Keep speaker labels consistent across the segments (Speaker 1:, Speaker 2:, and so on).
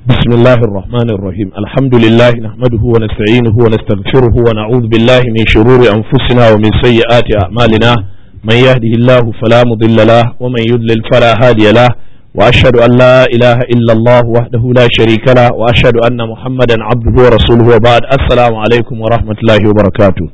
Speaker 1: بسم الله الرحمن الرحيم الحمد لله نحمده ونستعينه ونستغفره ونعوذ بالله من شرور أنفسنا ومن سيئات أعمالنا من يهده الله فلا مضل له ومن يضلل فلا هادي له وأشهد أن لا إله إلا الله وحده لا شريك له وأشهد أن محمدا عبده ورسوله وبعد السلام عليكم ورحمة الله وبركاته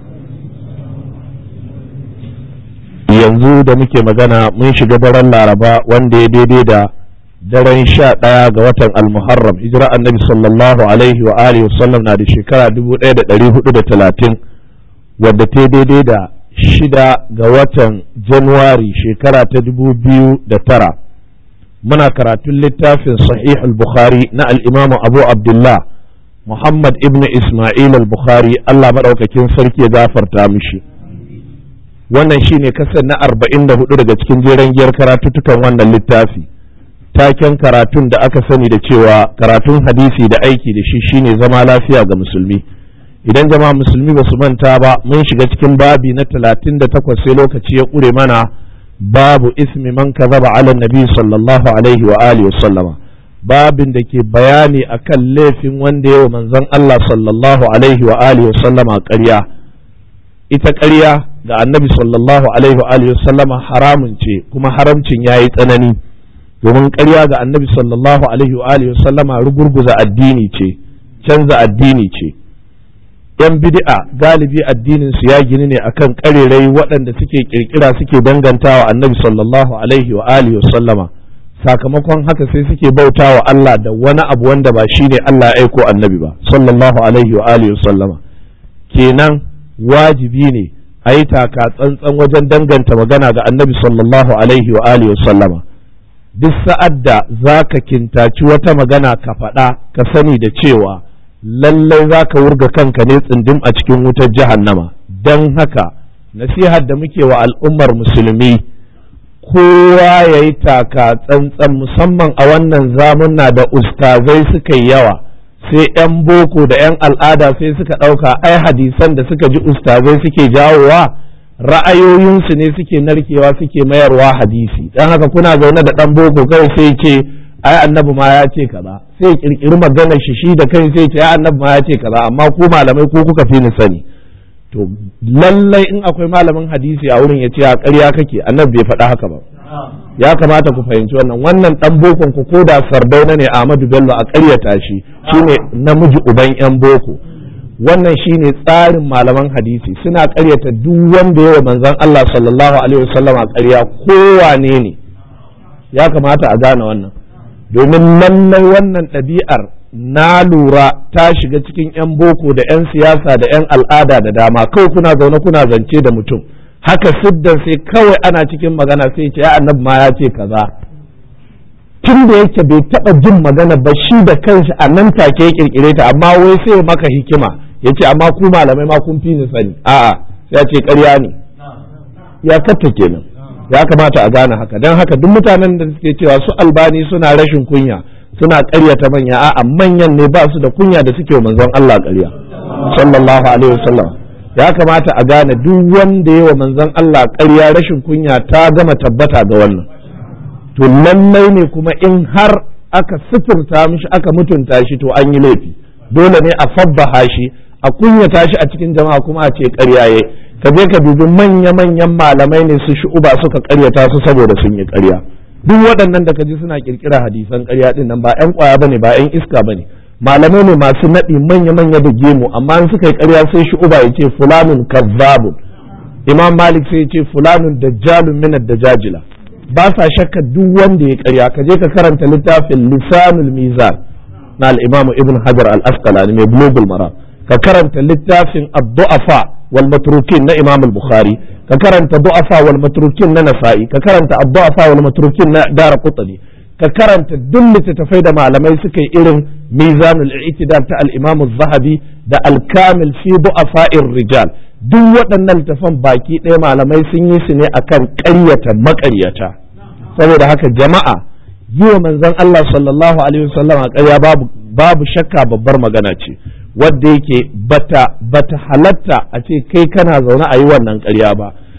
Speaker 1: yanzu da muke magana mun shiga daren laraba wanda ya daidai da daren sha ɗaya ga watan almuharram hijira annabi sallallahu alaihi wa alihi wasallam na da shekara dubu ɗaya da ɗari hudu da talatin wadda ta daidai da shida ga watan januwari shekara ta dubu biyu da tara muna karatun littafin sahih al-bukhari na al'imamu abu abdullah muhammad ibn isma'il al-bukhari allah maɗaukakin sarki ya gafarta mishi wannan shine kasar na arba'in da hudu daga cikin jeren giyar karatuttukan wannan littafi taken karatun da aka sani da cewa karatun hadisi da aiki da shi shine zama lafiya ga musulmi idan jama'a musulmi ba su manta ba mun shiga cikin babi na talatin da takwas sai lokaci ya ƙure mana babu ismi man kazaba ala nabi sallallahu alaihi wa alihi sallama babin da ke bayani akan laifin wanda yawa manzon Allah sallallahu alaihi wa alihi sallama ƙarya ita ƙarya ga annabi sallallahu alaihi wa alihi sallama haramun ce kuma haramcin yayi tsanani domin ƙarya ga annabi sallallahu alaihi wa alihi sallama rugurguza addini ce canza addini ce yan bid'a galibi addinin su ya gini ne akan ƙarerai waɗanda suke kirkira suke dangantawa annabi sallallahu alaihi wa alihi sallama sakamakon haka sai suke bautawa Allah da wani abu wanda ba shine Allah ya aiko annabi ba sallallahu alaihi wa alihi sallama kenan wajibi ne a yi taka tsantsan wajen danganta magana ga annabi sallallahu alaihi wa alihi sallama duk sa'ad da za ka kintaci wata magana ka faɗa ka sani da cewa lallai za ka wurga kanka ne tsindim a cikin wutar jahannama don haka nasihar da muke wa al'ummar musulmi kowa ya yi taka tsantsan musamman a wannan zamuna da ustazai suka yi yawa sai 'yan boko da 'yan al'ada sai suka ɗauka ai hadisan da suka ji ustazai suke jawowa ra'ayoyinsu ne suke narkewa suke mayarwa hadisi dan haka kuna zaune da dan boko kai sai ce ai annabi ma ya ce kaza sai kirkiri maganar shi shi da kai sai ce ai annabi ma ya ce kaza amma ku malamai ko kuka fi ni sani to lallai in akwai malamin hadisi a wurin ya ce a ƙarya kake annabi bai faɗa haka ba ya kamata ku fahimci wannan wannan dan bokon ku ko da sardauna ne Ahmadu Bello a ƙaryata shi shine namiji uban yan boko wannan shine tsarin malaman hadisi suna karyata duk wanda yawa manzon Allah sallallahu alaihi wasallam a ƙarya kowane ne ya kamata a gane wannan domin lallai wannan ɗabi'ar na lura ta shiga cikin 'yan boko da 'yan siyasa da 'yan al'ada da dama kawai kuna zaune kuna zance da mutum haka siddan sai kawai ana cikin magana sai ce ya annabi ma ya ce kaza tun da yake bai taɓa jin magana ba shi da kanshi a nan take ya kirkire ta amma wai sai maka hikima ya ce amma ku malamai ma kun fi ni sani a'a sai ya ce ƙarya ne ya katta kenan ya kamata a gane haka don haka duk mutanen da suke cewa su albani suna rashin kunya suna ƙaryata manya a'a manyan ne ba su da kunya da suke manzon Allah ƙarya sallallahu alaihi wasallam ya kamata a gane duk wanda yawa manzon Allah ƙarya rashin kunya ta gama tabbata ga wannan to lallai ne kuma in har aka sifirta mishi aka mutunta shi to an yi laifi dole ne a fabbaha shi a kunyata shi a cikin jama'a kuma a ce ƙarya ka je ka dubi manya-manyan malamai ne su shu'uba suka ƙaryata su saboda sun yi ƙarya duk waɗannan da ka ji suna ƙirƙira hadisan ƙarya ɗin nan ba 'yan ƙwaya bane ba 'yan iska bane malamai ne masu naɗi manya-manya da gemu amma in suka yi ƙarya sai shu'uba ya ce fulanun kazzabun imam malik sai ya ce fulanun dajjalun minad dajajila ba sa shakka duk wanda ya ƙarya ka je ka karanta littafin lisanul mizan na al-imamu ibn hajar al-asqalani mai bulugul maram ka karanta littafin ad-du'afa wal matrukin na Imam al-Bukhari ka karanta du'afa wal matrukin na Nasa'i ka karanta ad-du'afa wal matrukin na Daraqutni ka karanta duk littattafai da malamai suka yi irin Mizanul I'tidal ta al-Imam az-Zahabi da al-Kamil fi du'afa'ir rijal duk waɗannan littafan baki ɗaya malamai sun yi su ne akan ƙaryata maƙaryata saboda haka jama'a yi wa manzon Allah sallallahu alaihi wasallam a ƙarya babu babu shakka babbar magana ce wadda yake bata bata halatta a ce kai kana zaune a yi wannan ƙarya ba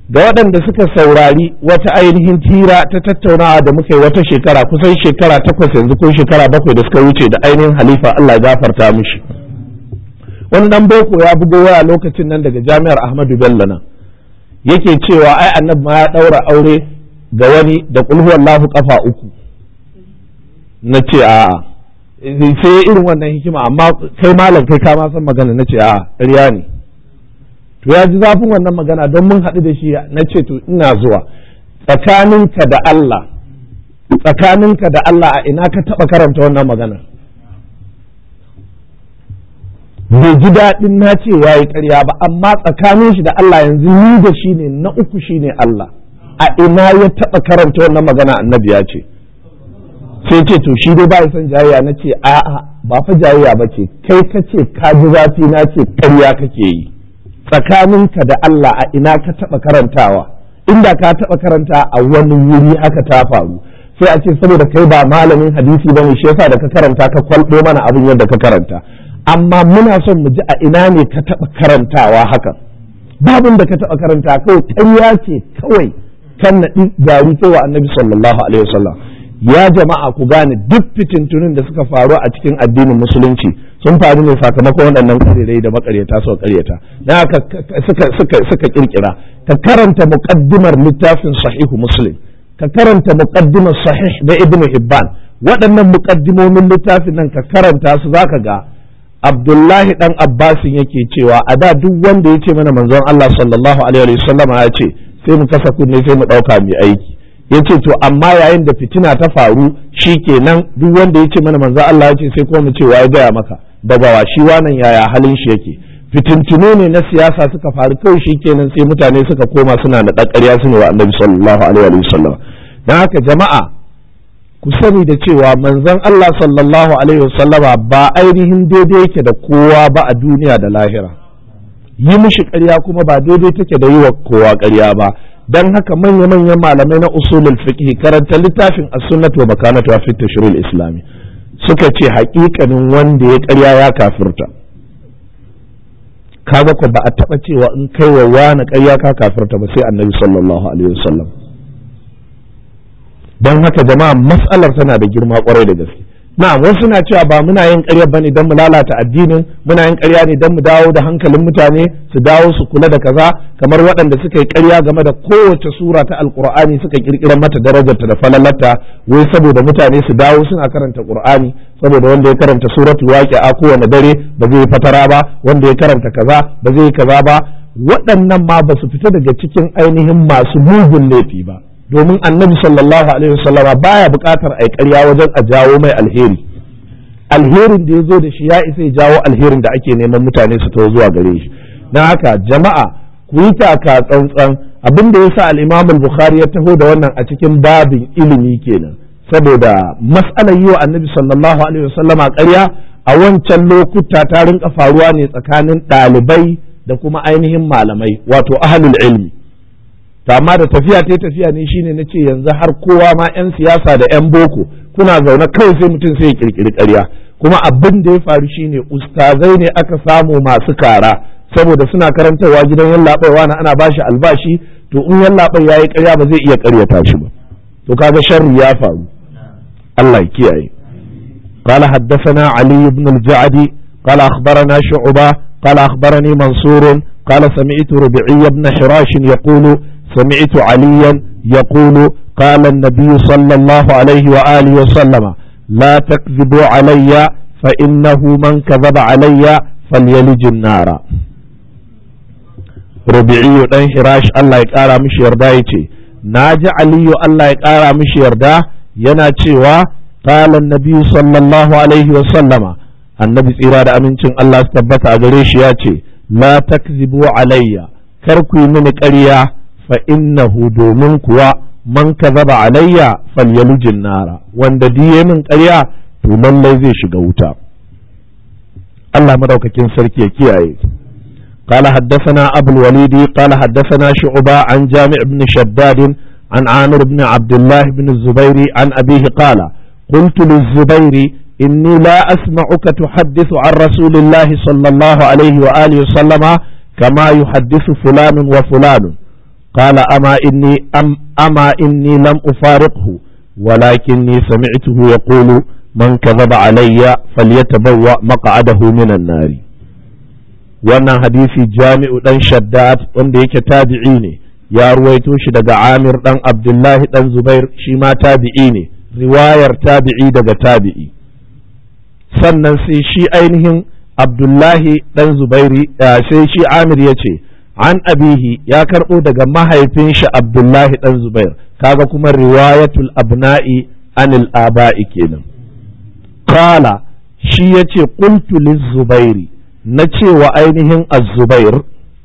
Speaker 1: ga waɗanda suka saurari wata ainihin tira ta tattaunawa da muka yi wata shekara kusan shekara takwas yanzu ko shekara bakwai da suka wuce da ainihin halifa Allah ya gafarta mishi wani dan boko ya bugo waya lokacin nan daga jami'ar Ahmadu Bello nan yake cewa ai annabi ma ya daura aure ga wani da kulhuwallahu kafa uku na ce a'a sai irin wannan hikima amma kai malam kai ka ma san magana na ce a'a ƙarya ne to ya ji zafin wannan magana don mun haɗu da shi na ce to ina zuwa tsakaninka da Allah tsakaninka da Allah a ina ka taɓa karanta wannan magana bai ji daɗin na ce ya yi ƙarya ba amma tsakanin shi da Allah yanzu ni da shi ne na uku shi ne Allah a ina ya taɓa karanta wannan magana annabi ya ce sai ce to shi dai ba ya son jayayya na ce a'a ba fa jayayya ba ce kai ka ce ka ji zafi na ce ƙarya kake yi tsakaninka da Allah a ina ka taɓa karantawa inda ka taɓa karanta a wani wuri haka ta faru sai a ce saboda kai ba malamin hadisi bane shi yasa da ka karanta ka kwalɗo mana abin yadda ka karanta amma muna son mu ji a ina ne ka taɓa karantawa haka babin da ka taɓa karanta kawai ƙarya ce kawai kan naɗi gari kai wa annabi sallallahu alaihi wasallam ya jama'a ku gane duk fitintunin da suka faru a cikin addinin musulunci sun faru ne sakamakon waɗannan ƙarerai da makaryata suka ƙaryata na haka suka suka suka kirkira ka karanta muqaddimar littafin sahihu muslim ka karanta muqaddimar sahih da ibnu hibban waɗannan muqaddimomin littafin nan ka karanta su zaka ga abdullahi dan abbasin yake cewa a da duk wanda ya ce mana manzon Allah sallallahu alaihi wa sallama ya ce sai mu kasa kunne sai mu ɗauka mai aiki ya ce to amma yayin da fitina ta faru shi kenan duk wanda ya ce mana manzo Allah ya ce sai kuma mu ce ya gaya maka daga wa shi wannan yaya halin shi yake fitintunu ne na siyasa suka faru kawai shi kenan sai mutane suka koma suna da ƙarya su ne wa annabi sallallahu alaihi wa sallam dan haka jama'a ku sani da cewa manzon Allah sallallahu alaihi wa sallama ba ainihin daidai yake da kowa ba a duniya da lahira yi mishi ƙarya kuma ba daidai take da yi wa kowa ƙarya ba dan haka manya-manyan malamai na usulul fiqh karanta littafin as-sunnah wa makanatu fi tashril islami suka ce haƙiƙanin wanda ya ƙarya ya kafirta kaga ko ba a taɓa cewa in kai wa wani ƙarya ka kafirta ba sai annabi sallallahu alaihi wasallam don haka jama'a mas'alar tana da girma kwarai da gaske na'am wasu na cewa ba muna yin ƙarya bane don mu lalata addinin muna yin ƙarya ne don mu dawo da hankalin mutane su dawo su kula da kaza kamar waɗanda suka yi ƙarya game da kowace sura ta alqur'ani suka kirkira mata darajarta da falalarta wai saboda mutane su dawo suna karanta qur'ani saboda wanda ya karanta suratul waqi'a kowane dare ba zai fatara ba wanda ya karanta kaza ba zai kaza ba waɗannan ma ba su fita daga cikin ainihin masu mugun laifi ba domin annabi sallallahu alaihi wasallama baya buƙatar a ƙarya wajen a jawo mai alheri alherin da ya zo da shi ya isa ya jawo alherin da ake neman mutane su taho zuwa gare shi na haka jama'a ku yi taka tsantsan abin da ya sa al-imam al-bukhari ya taho da wannan a cikin babin ilimi kenan saboda mas'alar yi wa annabi sallallahu alaihi wasallama ƙarya a wancan lokuta ta rinka faruwa ne tsakanin ɗalibai da kuma ainihin malamai wato ahlul ilmi to amma da tafiya ta tafiya ne shine na ce yanzu har kowa ma 'yan siyasa da 'yan boko kuna zaune kawai sai mutum sai ya kirkiri ƙarya kuma abin da ya faru shine ustazai ne aka samu masu kara saboda suna karantarwa gidan yan laɓaiwa na ana bashi albashi to in yan labai yayi ƙarya ba zai iya ƙaryata shi ba to kaga sharri ya faru Allah ya kiyaye قال حدثنا علي بن الجعدي قال أخبرنا شعبة قال أخبرني منصور قال سمعت ربعي بن حراش يقول سمعت عليا يقول قال النبي صلى الله عليه وآله وسلم لا تكذبوا علي فإنه من كذب علي فليلج النار ربيعي دان حراش الله يقارى مش يردا يتي ناجي علي الله يقارى مش يردا yana cewa قال النبي صلى الله عليه وسلم annabi tsira da amincin Allah su tabbata a gare shi ya ce la takzibu alayya kar ku yi mini ƙarya fa innahu domin kuwa man kazaba alayya falyalujin nara wanda diye min ƙarya to lallai zai shiga wuta Allah madaukakin sarki ya kiyaye قال حدثنا أبو الوليد قال حدثنا شعبة عن جامع بن شداد عن عامر بن عبد الله بن الزبير عن أبيه قال قلت للزبير إني لا أسمعك تحدث عن رسول الله صلى الله عليه وآله وسلم كما يحدث فلان وفلان qala ama inni am ama inni lam ufariqhu walakinni sami'tuhu yaqulu man kadhaba alayya falyatabawwa maq'adahu minan nari wannan hadisi jami'u dan shaddad wanda yake tabi'i ne ya ruwaito shi daga amir dan abdullahi dan zubair shi ma tabi'i ne riwayar tabi'i daga tabi'i sannan sai shi ainihin abdullahi dan zubairi sai shi amir ya ce an abihi ya karɓo daga mahaifin shi abdullahi dan zubair kaga kuma riwayatul abna'i anil aba'i kenan kala shi ya ce qultu zubairi na cewa ainihin az-zubair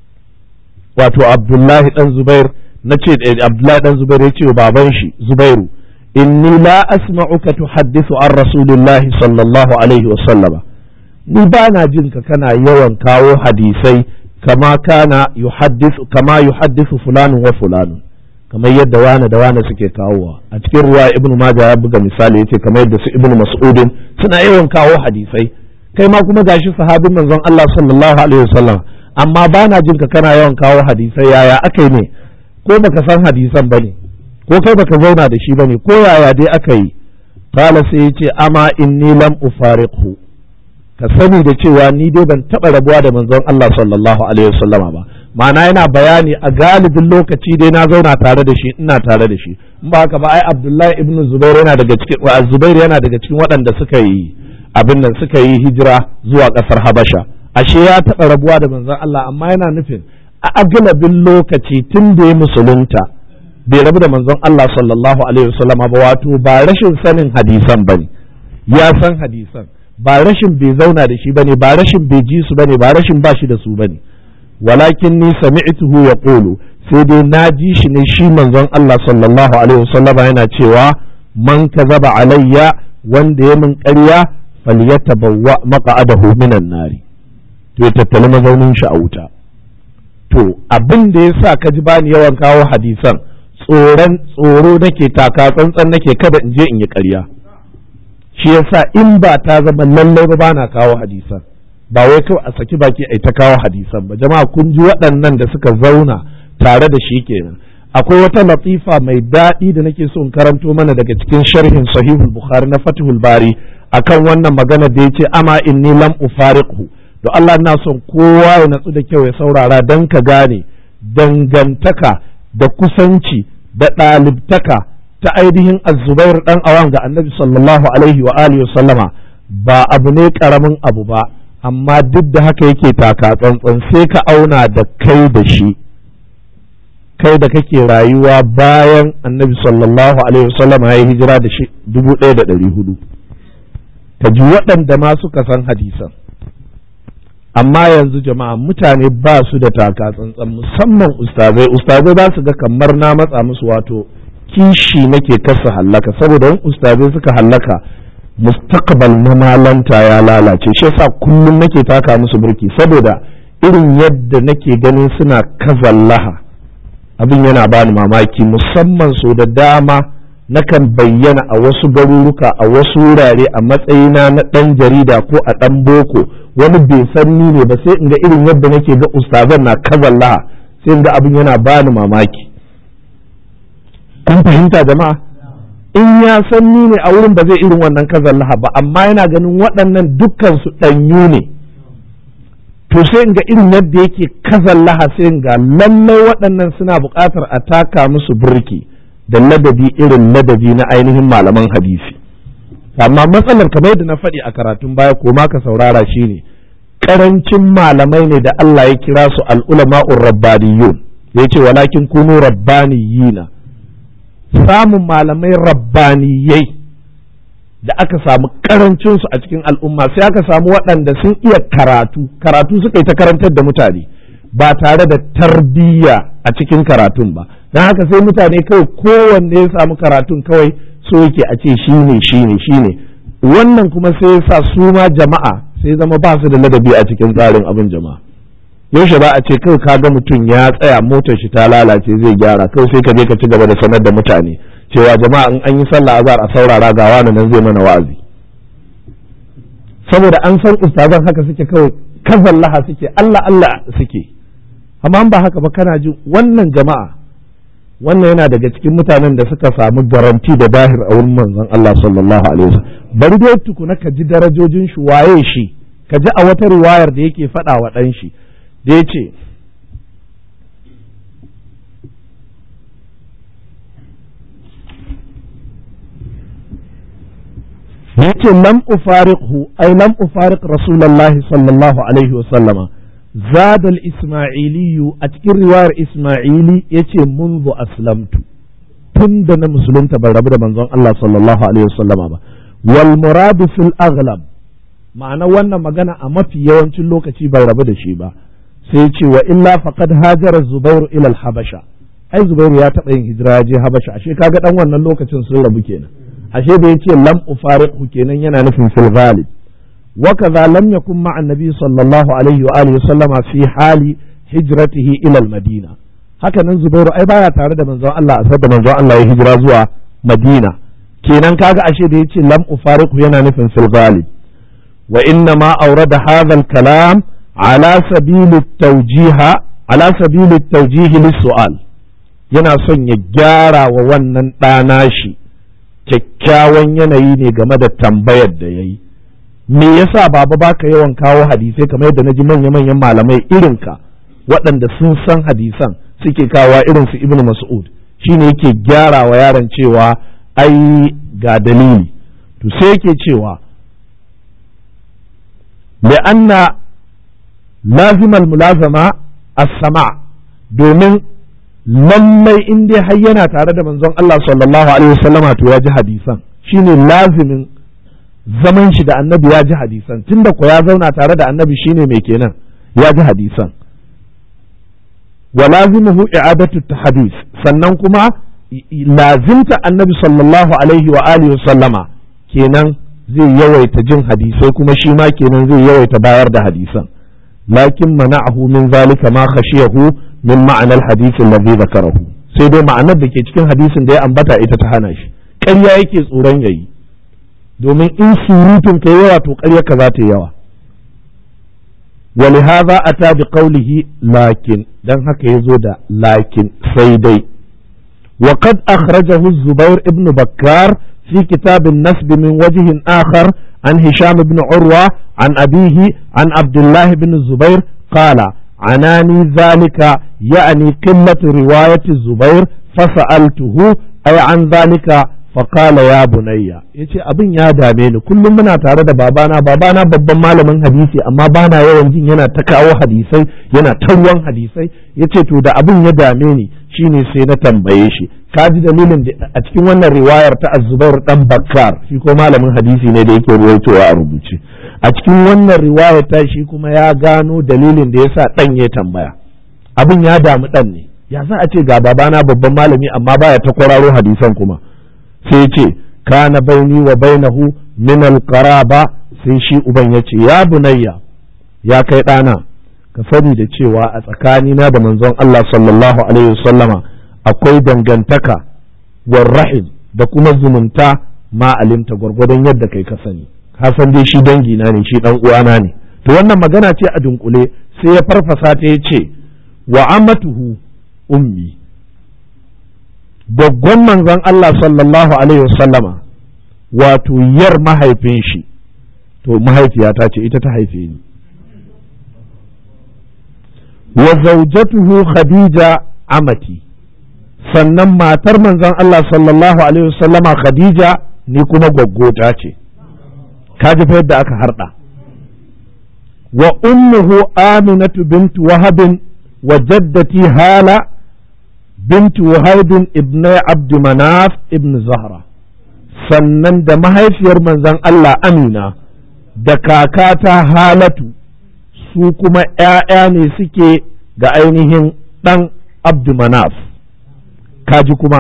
Speaker 1: wato abdullahi dan zubair na ce abdullahi dan zubair ya ce wa baban shi zubairu inni la asma'uka tuhaddithu an rasulillahi sallallahu alaihi wa sallama ni ba na jin ka kana yawan kawo hadisai kama kana yuhaddithu kama yuhaddithu fulanun wa fulanun kamar yadda wani da wani suke kawowa a cikin ruwa ibn majah ya buga misali yace kamar yadda su ibn mas'udin suna yawan kawo hadisai kai ma kuma gashi sahabin manzon Allah sallallahu alaihi wasallam amma ba na jin ka kana yawan kawo hadisai yaya akai ne ko baka san hadisan bane ko kai baka zauna da shi bane ko yaya dai aka yi qala sai yace ama inni lam ufariqhu ka sani da cewa ni dai ban taba rabuwa da manzon Allah sallallahu alaihi wasallama ba ma'ana yana bayani a galibin lokaci dai na zauna tare da shi ina tare da shi in ba haka ba ai Abdullahi ibn Zubair yana daga cikin wa Zubair yana daga cikin waɗanda suka yi abin nan suka yi hijira zuwa ƙasar Habasha ashe ya taba rabuwa da manzon Allah amma yana nufin a agalabin lokaci tun da ya musulunta bai rabu da manzon Allah sallallahu alaihi wasallama ba wato ba rashin sanin hadisan bane ya san hadisan ba rashin bai zauna da shi bane ba rashin bai ji su bane ba rashin ba shi da su bane walakin ni sami'tuhu yaqulu sai dai na ji shi ne shi manzon Allah sallallahu alaihi wasallama yana cewa man kazaba alayya wanda ya min ƙarya falyatabawwa maq'adahu minan nari to ya tattali mazaunin shi a wuta to abin da yasa ka ji bani yawan kawo hadisan tsoron tsoro nake taka tsantsan nake kada in je in yi ƙarya shi yasa in ba ta zama lallai ba bana kawo hadisan ba wai kawai a saki baki ai ta kawo hadisan ba jama'a kun ji waɗannan da suka zauna tare da shi kenan akwai wata latifa mai daɗi da nake so in karanto mana daga cikin sharhin sahihul bukhari na fatihul bari akan wannan magana da yace ama inni lam ufariqhu to Allah ina son kowa ya natsu da kyau ya saurara dan ka gane dangantaka da kusanci da ɗalibtaka ta ainihin azubair dan awan ga annabi sallallahu alaihi wa alihi wa sallama ba abu ne karamin abu ba amma duk da haka yake taka tsantsan sai ka auna da kai da shi kai da kake rayuwa bayan annabi sallallahu alaihi wa sallama ya yi hijira da shi dubu ɗaya da ɗari hudu ka ji waɗanda ma suka san hadisan amma yanzu jama'a mutane ba su da taka tsantsan musamman ustazai ustazai za su ga kamar na matsa musu wato kishi nake kasa hallaka saboda in ustazai suka hallaka mustaqbal na malanta ya lalace shi yasa kullum nake taka musu burki saboda irin yadda nake ganin suna kazallaha abin yana bani mamaki musamman so da dama nakan bayyana a wasu garuruka a wasu wurare a matsayina na ɗan jarida ko a ɗan boko wani bai san ni ne ba sai in ga irin yadda nake ga ustazan na kazallaha sai in ga abin yana bani mamaki kun fahimta jama'a in ya san ni ne a wurin ba zai irin wannan kazallaha ba amma yana ganin waɗannan dukkan su ɗanyu ne to sai in ga irin yadda yake kazallaha sai in ga lallai waɗannan suna buƙatar a taka musu burki da ladabi irin ladabi na ainihin malaman hadisi amma matsalar kamar yadda na faɗi a karatun baya ko ma ka saurara shine karancin malamai ne da Allah ya kira su al'ulama'ur rabbaniyun ya ce walakin kunu rabbaniyina samun malamai rabbaniyai da aka samu karancinsu a cikin al'umma sai aka samu waɗanda sun iya karatu karatu suka yi ta karantar da mutane ba tare da tarbiyya a cikin karatun ba don haka sai mutane kawai kowanne ya samu karatun kawai so yake a ce shi ne shi ne shi ne wannan kuma sai ya sa su ma jama'a sai zama ba su da ladabi a cikin tsarin abin jama'a yaushe ba a ce kawai ka ga mutum ya tsaya motar shi ta lalace zai gyara kawai sai ka je ka ci gaba da sanar da mutane cewa jama'a in an yi sallah azhar a saurara ga wani nan zai mana wa'azi saboda an san ustazan haka suke kawai kazallaha suke Allah Allah suke amma ba haka ba kana ji wannan jama'a wannan yana daga cikin mutanen da suka samu garanti da dahir a wurin manzon Allah sallallahu alaihi wasallam bari dai tukuna ka ji darajojin shi waye shi ka ji a wata riwayar da yake faɗa wa ɗan shi da yace yace lam ufariqhu ay lam ufariq rasulullahi sallallahu alaihi wasallama زاد الإسماعيلي أتكر رواية إسماعيلي يتي منذ أسلمت تند مسلمت بالرب منزون الله صلى الله عليه وسلم والمراد في الأغلب ma'ana wannan magana a mafi yawancin lokaci bai rabu da shi ba sai ce wa illa faqad hajara zubairu ila habasha ai zubairu ya taɓa yin hijira ya je habasha ashe kaga dan wannan lokacin sun rabu kenan ashe da yace lam ufariqhu kenan yana nufin fil ghalib وكذا لم يكن مع النبي صلى الله عليه وآله وسلم في حال هجرته إلى المدينة haka nan Zubairu ai baya tare da manzon Allah a da manzon Allah ya hijira zuwa Madina kenan kaga ashe da yace lam ufariqu yana nufin fil ghalib wa inna ma awrada hadha al kalam ala sabil at tawjih ala sabil at tawjih lis su'al yana son ya gyara wa wannan ɗana shi kyakkyawan yanayi ne game da tambayar da yayi me yasa baba baka yawan kawo hadisai kamar yadda naji manya-manyan malamai irinka waɗanda sun san hadisan suke kawo irin su ibnu mas'ud shine yake gyara wa yaron cewa ai ga dalili to sai yake cewa li'anna lazimal mulazama as-sama domin lallai in dai har yana tare da manzon Allah sallallahu alaihi wasallama to ya ji hadisan shine lazimin zaman shi da annabi ya ji hadisan tunda ko ya zauna tare da annabi shine mai kenan ya ji hadisan wa lazimuhu i'adatu tahdis sannan kuma lazimta annabi sallallahu alaihi wa alihi wa sallama kenan zai yawaita jin hadisai kuma shi ma kenan zai yawaita bayar da hadisan lakin mana'ahu min zalika ma khashiyahu min ma'anar hadith alladhi zakarahu sai dai ma'anar da ke cikin hadisin da ya ambata ita ta hana shi ƙarya yake tsoron yayi domin in surutun ka yawa to ƙaryarka za ta yi yawa ولهذا أتى بقوله لكن دان هكا يزود لكن سيدي وقد أخرجه الزبير ابن بكار في كتاب النسب من وجه آخر عن هشام بن عروة عن أبيه عن عبد الله بن الزبير قال عناني ذلك يعني قلة رواية الزبير فسألته أي عن ذلك faƙala ya bunayya ya ce abin ya dame ni kullum muna tare da babana babana babban malamin hadisi amma bana yawan jin yana ta kawo hadisai yana ta ruwan hadisai ya ce to da abin ya dame ni shine sai na tambaye shi ka ji dalilin da a cikin wannan riwayar ta azubair dan bakkar shi ko malamin hadisi ne da yake ruwaitowa a rubuce a cikin wannan riwayar ta shi kuma ya gano dalilin da yasa dan ya tambaya abin ya damu dan ne ya za a ce ga babana babban malami amma baya ta kwararo hadisan kuma sai ce kana baini wa bainahu min alqaraba sai shi uban ya ce ya bunayya ya kai ɗana ka sani da cewa a tsakanina da manzon Allah sallallahu alaihi wasallama akwai dangantaka war rahim da kuma zumunta ma alimta gwargwadon yadda kai ka sani ka san dai shi dangi na ne shi dan uwana ne to wannan magana ce a dunkule sai ya farfasa ta ya ce wa amatuhu ummi gwaggon manzon Allah sallallahu Alaihi wasallama wato yar mahaifin shi to mahaifiyata ce ita ta haife ni wa zaujatuhu khadija amati sannan matar manzon Allah sallallahu Alaihi wasallama khadija ni kuma gwaggota ce kaji fa yadda aka harda wa ummuhu aminatu bintu wahabin wa jaddati hala بنت وهيب ابن عبد مناف ابن زهرة sannan da mahaifiyar manzon Allah Amina da kakata Halatu su kuma ‘ya'ya ne suke ga ainihin ɗan Abdumanaf kaji kuma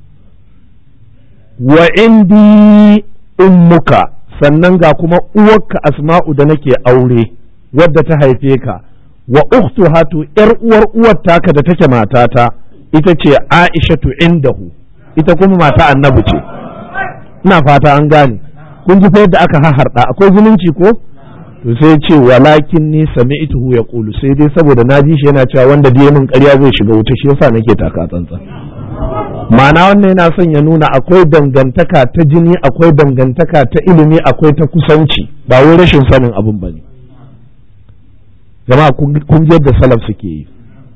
Speaker 1: wa indi ummuka sannan ga kuma uwarka asma'u da nake aure wadda ta haife ka wa uktu hatu ‘yar uwar uwar taka da take matata ita ce aishatu indahu ita kuma mata annabi ce ina fata an gane kun ji fa yadda aka haharda akwai zumunci ko to sai ce walakin ni sami'tuhu yaqulu sai dai saboda na ji shi yana cewa wanda da min ƙarya zai shiga wuta shi yasa nake taka tsantsan ma'ana wannan yana son ya nuna akwai dangantaka ta jini akwai dangantaka ta ilimi akwai ta kusanci ba wai rashin sanin abin ba ne jama'a kun ji yadda salaf suke yi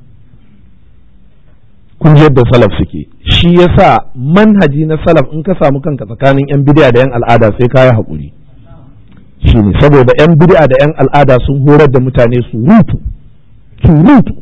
Speaker 1: kun ji yadda salaf suke shi yasa manhaji na salaf in ka samu kanka tsakanin yan bid'a da yan al'ada sai ka yi haƙuri shi ne saboda yan bid'a da yan al'ada sun horar da mutane surutu surutu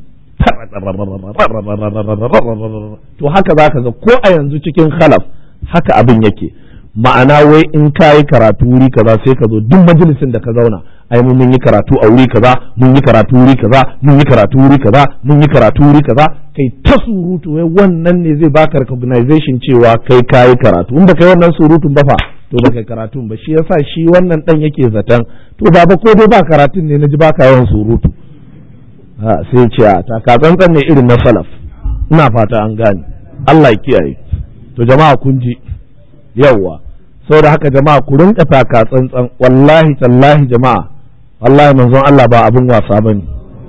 Speaker 1: to haka za ka ga ko a yanzu cikin khalaf haka abin yake ma'ana wai in ka yi karatu wuri kaza sai ka zo duk majalisin da ka zauna ai mun yi karatu a wuri kaza mun yi karatu wuri kaza mun yi karatu wuri kaza mun yi karatu wuri kaza kai ta surutu wai wannan ne zai baka recognition cewa kai ka yi karatu in baka yi wannan surutun ba fa to baka karatun ba shi yasa shi wannan dan yake zaton to baba ko dai ba karatun ne naji baka yawan surutu sai ce a takatsantsan ne irin na salaf ina fata an gane Allah ya kiyaye to jama'a kun ji yawwa saboda haka jama'a ku rinka takatsantsan wallahi tallahi jama'a wallahi manzon Allah ba abin wasa bane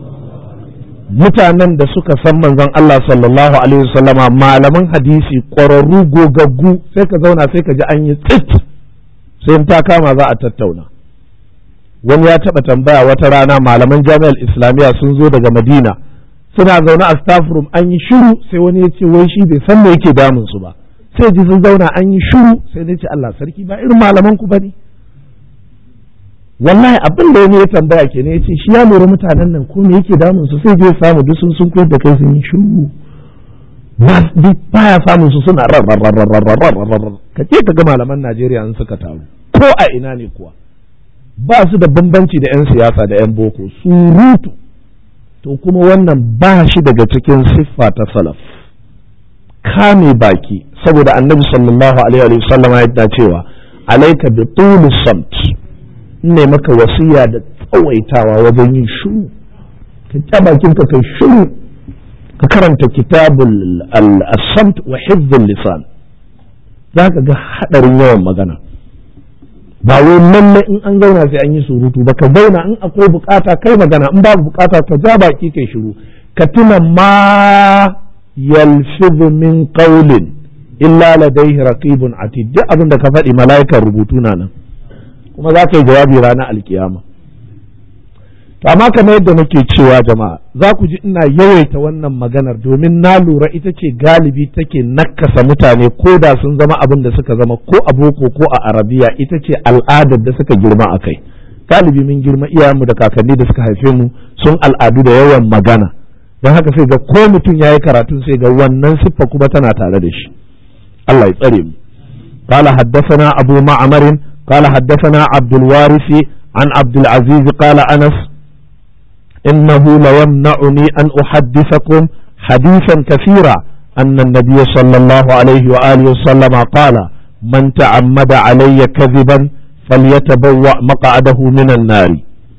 Speaker 1: mutanen da suka san manzon Allah sallallahu alaihi wasallama malaman hadisi ƙwararru gogaggu sai ka zauna sai ka ji an yi tsit sai in ta kama za a tattauna wani ya taɓa tambaya wata rana malaman jami'ar islamiyya sun zo daga madina suna zaune a staff room an yi shiru sai wani ya ce wai shi bai san me yake damun su ba sai ji sun zauna an yi shiru sai ne ce Allah sarki ba irin malaman ku bane wallahi abin da wani ya tambaya ke ne ya ce shi ya lura mutanen nan ko me yake damun su sai je samu duk sun sun koyar da kai sun yi shiru ba baya samun su suna ka ce ka ga malaman Najeriya in suka taru ko a ina ne kuwa ba su da bambanci da 'yan siyasa da 'yan boko surutu to kuma wannan ba shi daga cikin siffa ta salaf kame baki saboda annabi sallallahu alaihi wa sallama ya cewa alaika bi tulis samt ne maka wasiya da tsawaitawa wajen yin shiru ka ja bakin ka kai shiru ka karanta kitabul al-samt wa hifdhul lisan zaka ga hadarin yawan magana ba wai lalle in an zauna sai an yi surutu ba ka zauna in akwai bukata kai magana in babu bukata ka ja baki kai shiru ka tuna ma yalfizu min qawlin illa ladayhi raqibun atid duk abin da ka faɗi mala'ikan rubutu na nan kuma za ka yi jawabi ranar alkiyama to amma kamar yadda nake cewa jama'a za ku ji ina yawaita wannan maganar domin na lura ita ce galibi take nakasa mutane ko da sun zama abin da suka zama ko a boko ko a arabiya ita ce al'adar da suka girma a kai galibi mun girma iyayenmu da kakanni da suka haife mu sun al'adu da yawan magana don haka sai ga ko mutum ya yi karatu sai ga wannan siffa kuma tana tare da shi Allah ya tsare mu قال حدثنا أبو معمر قال حدثنا عبد الوارث عن عبد العزيز قال أنس إنه ليمنعني أن أحدثكم حديثا كثيرا أن النبي صلى الله عليه وآله وسلم قال من تعمد علي كذبا فليتبوأ مقعده من النار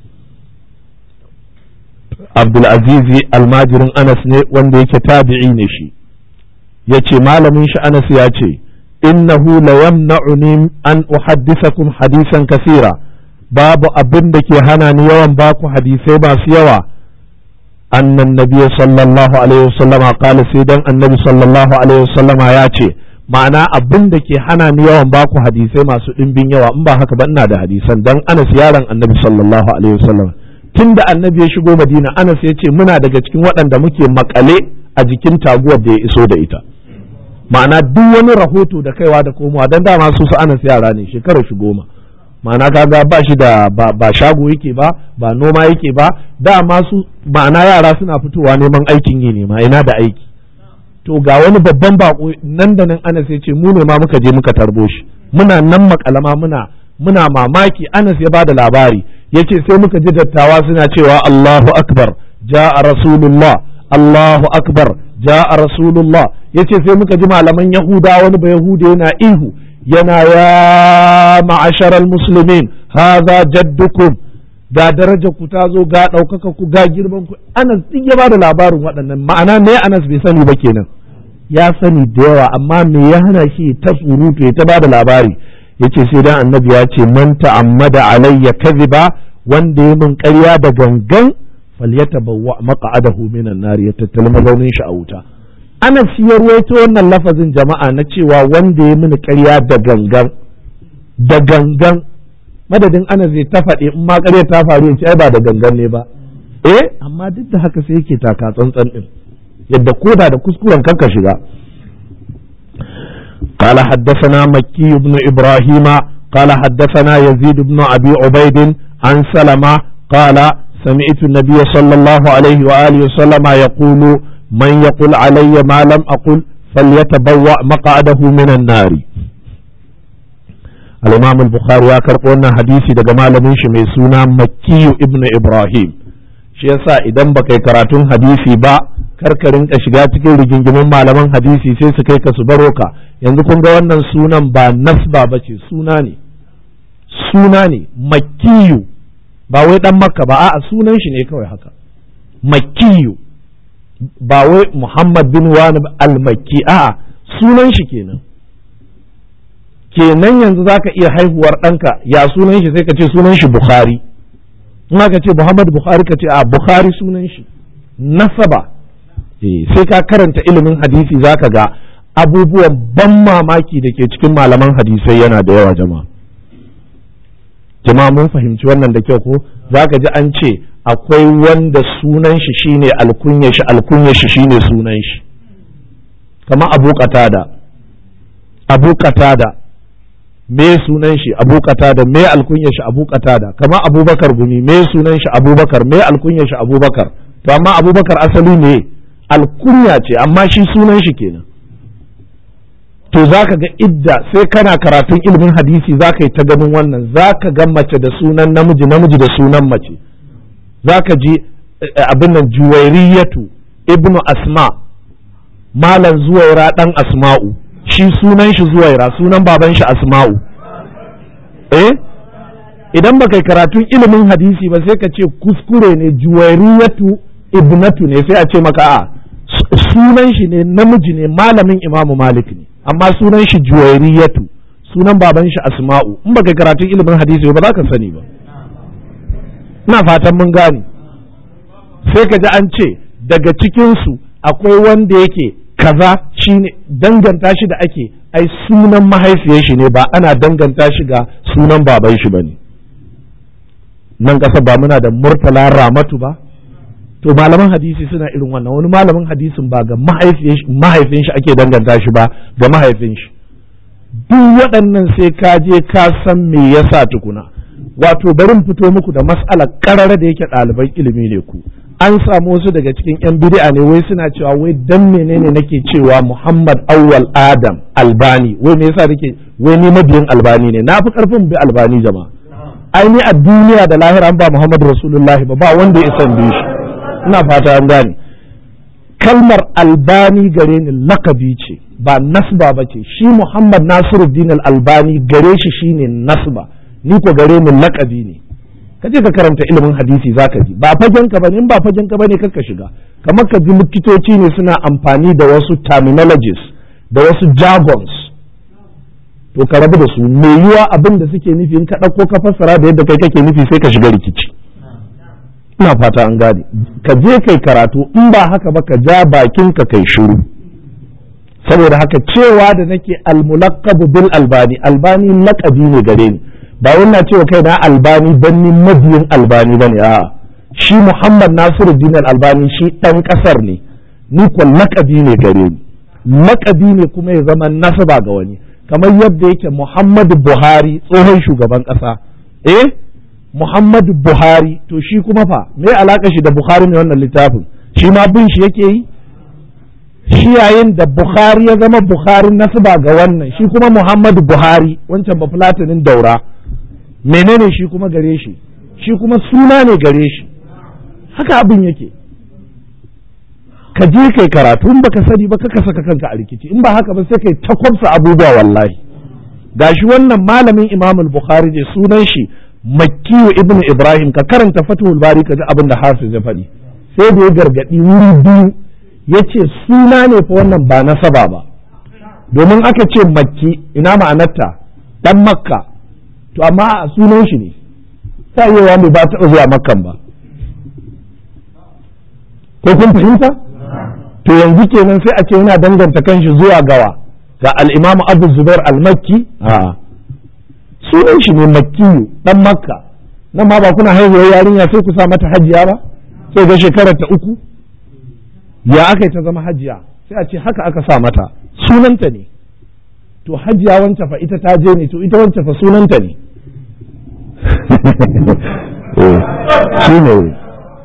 Speaker 1: عبد العزيز الماجر أنس wanda yake tabi'i ne shi yace malamin shi Anas ya ce innahu la yamna'uni an uhaddithakum hadisan kasira babu abin da ke hana ni yawan baku hadisai masu yawa annan nabiy sallallahu alaihi wasallama qala sai dan annabi sallallahu alaihi wasallama ya ce ma'ana abin da ke hana ni yawan baku hadisai masu dimbin yawa in ba haka ba ina da hadisan dan Anas yaron annabi sallallahu alaihi wasallam tunda annabi ya shigo Madina Anas ya ce muna daga cikin waɗanda muke makale a jikin taguwar da ya iso da ita ma'ana duk wani rahoto da kaiwa da komowa dan dama su su Anas yara ne shekarar shi goma ma'ana kaga ba shi da ba shago yake ba ba noma yake ba dama su ma'ana yara suna fitowa neman aikin yi ne ma ina da aiki to ga wani babban bako nan da nan Anas ya ce mu ne ma muka je muka tarbo shi muna nan makalama muna muna mamaki Anas ya bada labari yace sai muka ji dattawa suna cewa Allahu akbar ja'a rasulullah Allahu akbar ja'a rasulullah yace sai muka ji malaman Yahuda wani ba Yahuda yana ihu yana ya ma'asharal muslimin haza jaddukum ga daraja ku ta zo ga ɗaukaka ku ga girman ku Anas duk ya bada labarin waɗannan ma'ana me Anas bai sani ba kenan ya sani da yawa amma me ya hana shi ta surutu ya ta bada labari yace sai dan annabi ya ce man ta'ammada alayya kadhiba wanda ya min ƙarya da gangan falyatabawwa maq'adahu minan nar ya tattali mazaunin shi a wuta ana ya ruwaito wannan lafazin jama'a na cewa wanda ya mini ƙarya da gangan da gangan madadin ana zai ta faɗi in ma ƙarya ta faru ya ce ai ba da gangan ne ba eh amma duk da haka sai yake taka tsantsan din yadda koda da kuskuren kanka shiga قال حدثنا مكي بن إبراهيم قال حدثنا يزيد بن أبي عبيد عن سلمة قال سمعت النبي صلى الله عليه وآله وسلم يقول من يقول علي ما لم أقل فليتبوأ مقعده من النار الإمام البخاري يكرر حديثي دقمال من شميسونا مكي ابن إبراهيم shi yasa idan baka yi karatun hadisi ba karkarin ka shiga cikin rigingimin malaman hadisi sai su kai ka su baro ka yanzu kun ga wannan sunan ba nasba ba ce suna ne suna ne makkiyu ba wai dan makka ba a'a sunan shi ne kawai haka makkiyu ba wai muhammad bin wani al-makki a'a sunan shi kenan kenan yanzu zaka iya haihuwar ɗanka ya sunan shi sai ka ce sunan shi bukhari in aka ce Muhammad Bukhari ka ce a Bukhari sunan shi nasaba sai ka karanta ilimin hadisi zaka ga abubuwan ban mamaki da ke cikin malaman hadisai yana da yawa jama'a jama'a mun fahimci wannan da kyau ko zaka ji an ce akwai wanda sunan shi shine alkunya shi alkunya shi shine sunan shi kamar Abu Qatada Abu Qatada me sunan shi abu da me alkunya shi abu da kama abubakar gumi me sunan shi abubakar me alkunya shi abubakar to amma abubakar asali ne alkunya ce amma shi sunan shi kenan to zaka ga idda sai kana karatun ilimin hadisi zaka yi ta ganin wannan zaka ga mace da sunan namiji namiji da sunan mace zaka ji abin nan juwairiyatu ibnu asma malam zuwaira dan asma'u shi sunan shi zuwaira sunan baban shi asma'u eh idan baka yi karatun ilimin hadisi ba sai ka ce kuskure ne juwairiyatu ibnatu ne sai a ce maka a sunan shi ne namiji ne malamin imamu malik ne amma sunan shi juwairiyatu sunan baban shi asma'u in baka yi karatun ilimin hadisi ba za ka sani ba ina fatan mun gane sai ka ji an ce daga cikinsu akwai wanda yake kaza shine danganta shi da ake ai sunan mahaifiyar shi ne ba ana danganta shi ga sunan baban shi bane nan ƙasa ba muna da murtala ramatu ba to malaman hadisi suna irin wannan wani malamin hadisin ba ga mahaifin shi ake danganta shi ba ga mahaifin shi duk waɗannan sai ka je ka san me yasa tukuna wato barin fito muku da mas'alar ƙarara da yake ɗaliban ilimi ne ku an samu wasu daga cikin 'yan bid'a ne wai suna cewa wai dan menene nake cewa Muhammad Awwal Adam Albani wai me yasa nake wai ni mabiyin Albani ne na fi karfin bi Albani jama'a ai ni a duniya da lahira an ba Muhammad Rasulullahi ba ba wanda ya isan bi shi ina fata an gane kalmar Albani gare ni lakabi ce ba nasba ba ce shi Muhammad Nasiruddin Albani gare shi shine nasba ni ko gare ni lakabi ne ka je ka karanta ilimin hadisi zaka ji ba fagen ka bane in ba fagen ka bane ka shiga kamar ka ji likitoci ne suna amfani da wasu terminologies da wasu jargons to ka rabu da su me yiwa abin da suke nufi in ka ɗauko ka fassara da yadda kai kake nufi sai ka shiga rikici ina fata an gane ka je kai karatu in ba haka ba ka ja bakin ka kai shiru saboda haka cewa da nake almulaqabu bil albani albani laqabi ne gare ni ba wannan cewa kai na albani dan ni mabiyin albani bane a shi Muhammad Nasiruddin albani shi dan kasar ne ni ko lakabi ne gare ni lakabi ne kuma ya zama nasaba ga wani kamar yadda yake Muhammadu Buhari tsohon shugaban kasa eh Muhammadu Buhari to shi kuma fa me alaka shi da Buhari ne wannan littafin shi ma bin shi yake yi shi yayin da Bukhari ya zama Bukhari nasaba ga wannan shi kuma Muhammadu Buhari wancan bafulatinin daura menene shi kuma gare shi shi kuma suna ne gare shi haka abin yake ka je kai karatu in baka sani ba ka saka kanka a rikici in ba haka ba sai kai takwabsa abubuwa wallahi gashi wannan malamin Imam al-Bukhari ne sunan shi Makkiyu ibn Ibrahim ka karanta Fathul Bari ka ji abin da Hafiz ya faɗi sai da ya gargadi wuri biyu yace suna ne fa wannan ba nasaba ba domin aka ce makki ina ma'anarta dan makka to amma a sunan shi ne ta yi wa ba taɓa zuwa makkan ba ko kun fahimta to yanzu kenan sai a ce yana danganta kanshi zuwa gawa ga al-imam abu zubair al-makki a sunan shi ne makkiyu dan makka nan ma ba kuna haihuwar yarinya sai ku sa mata hajiya ba sai ga shekarar ta uku ya aka ta zama hajiya sai a ce haka aka sa mata sunanta ne to hajiya wancan fa ita ta je ne to ita wancan fa sunanta ne shi ne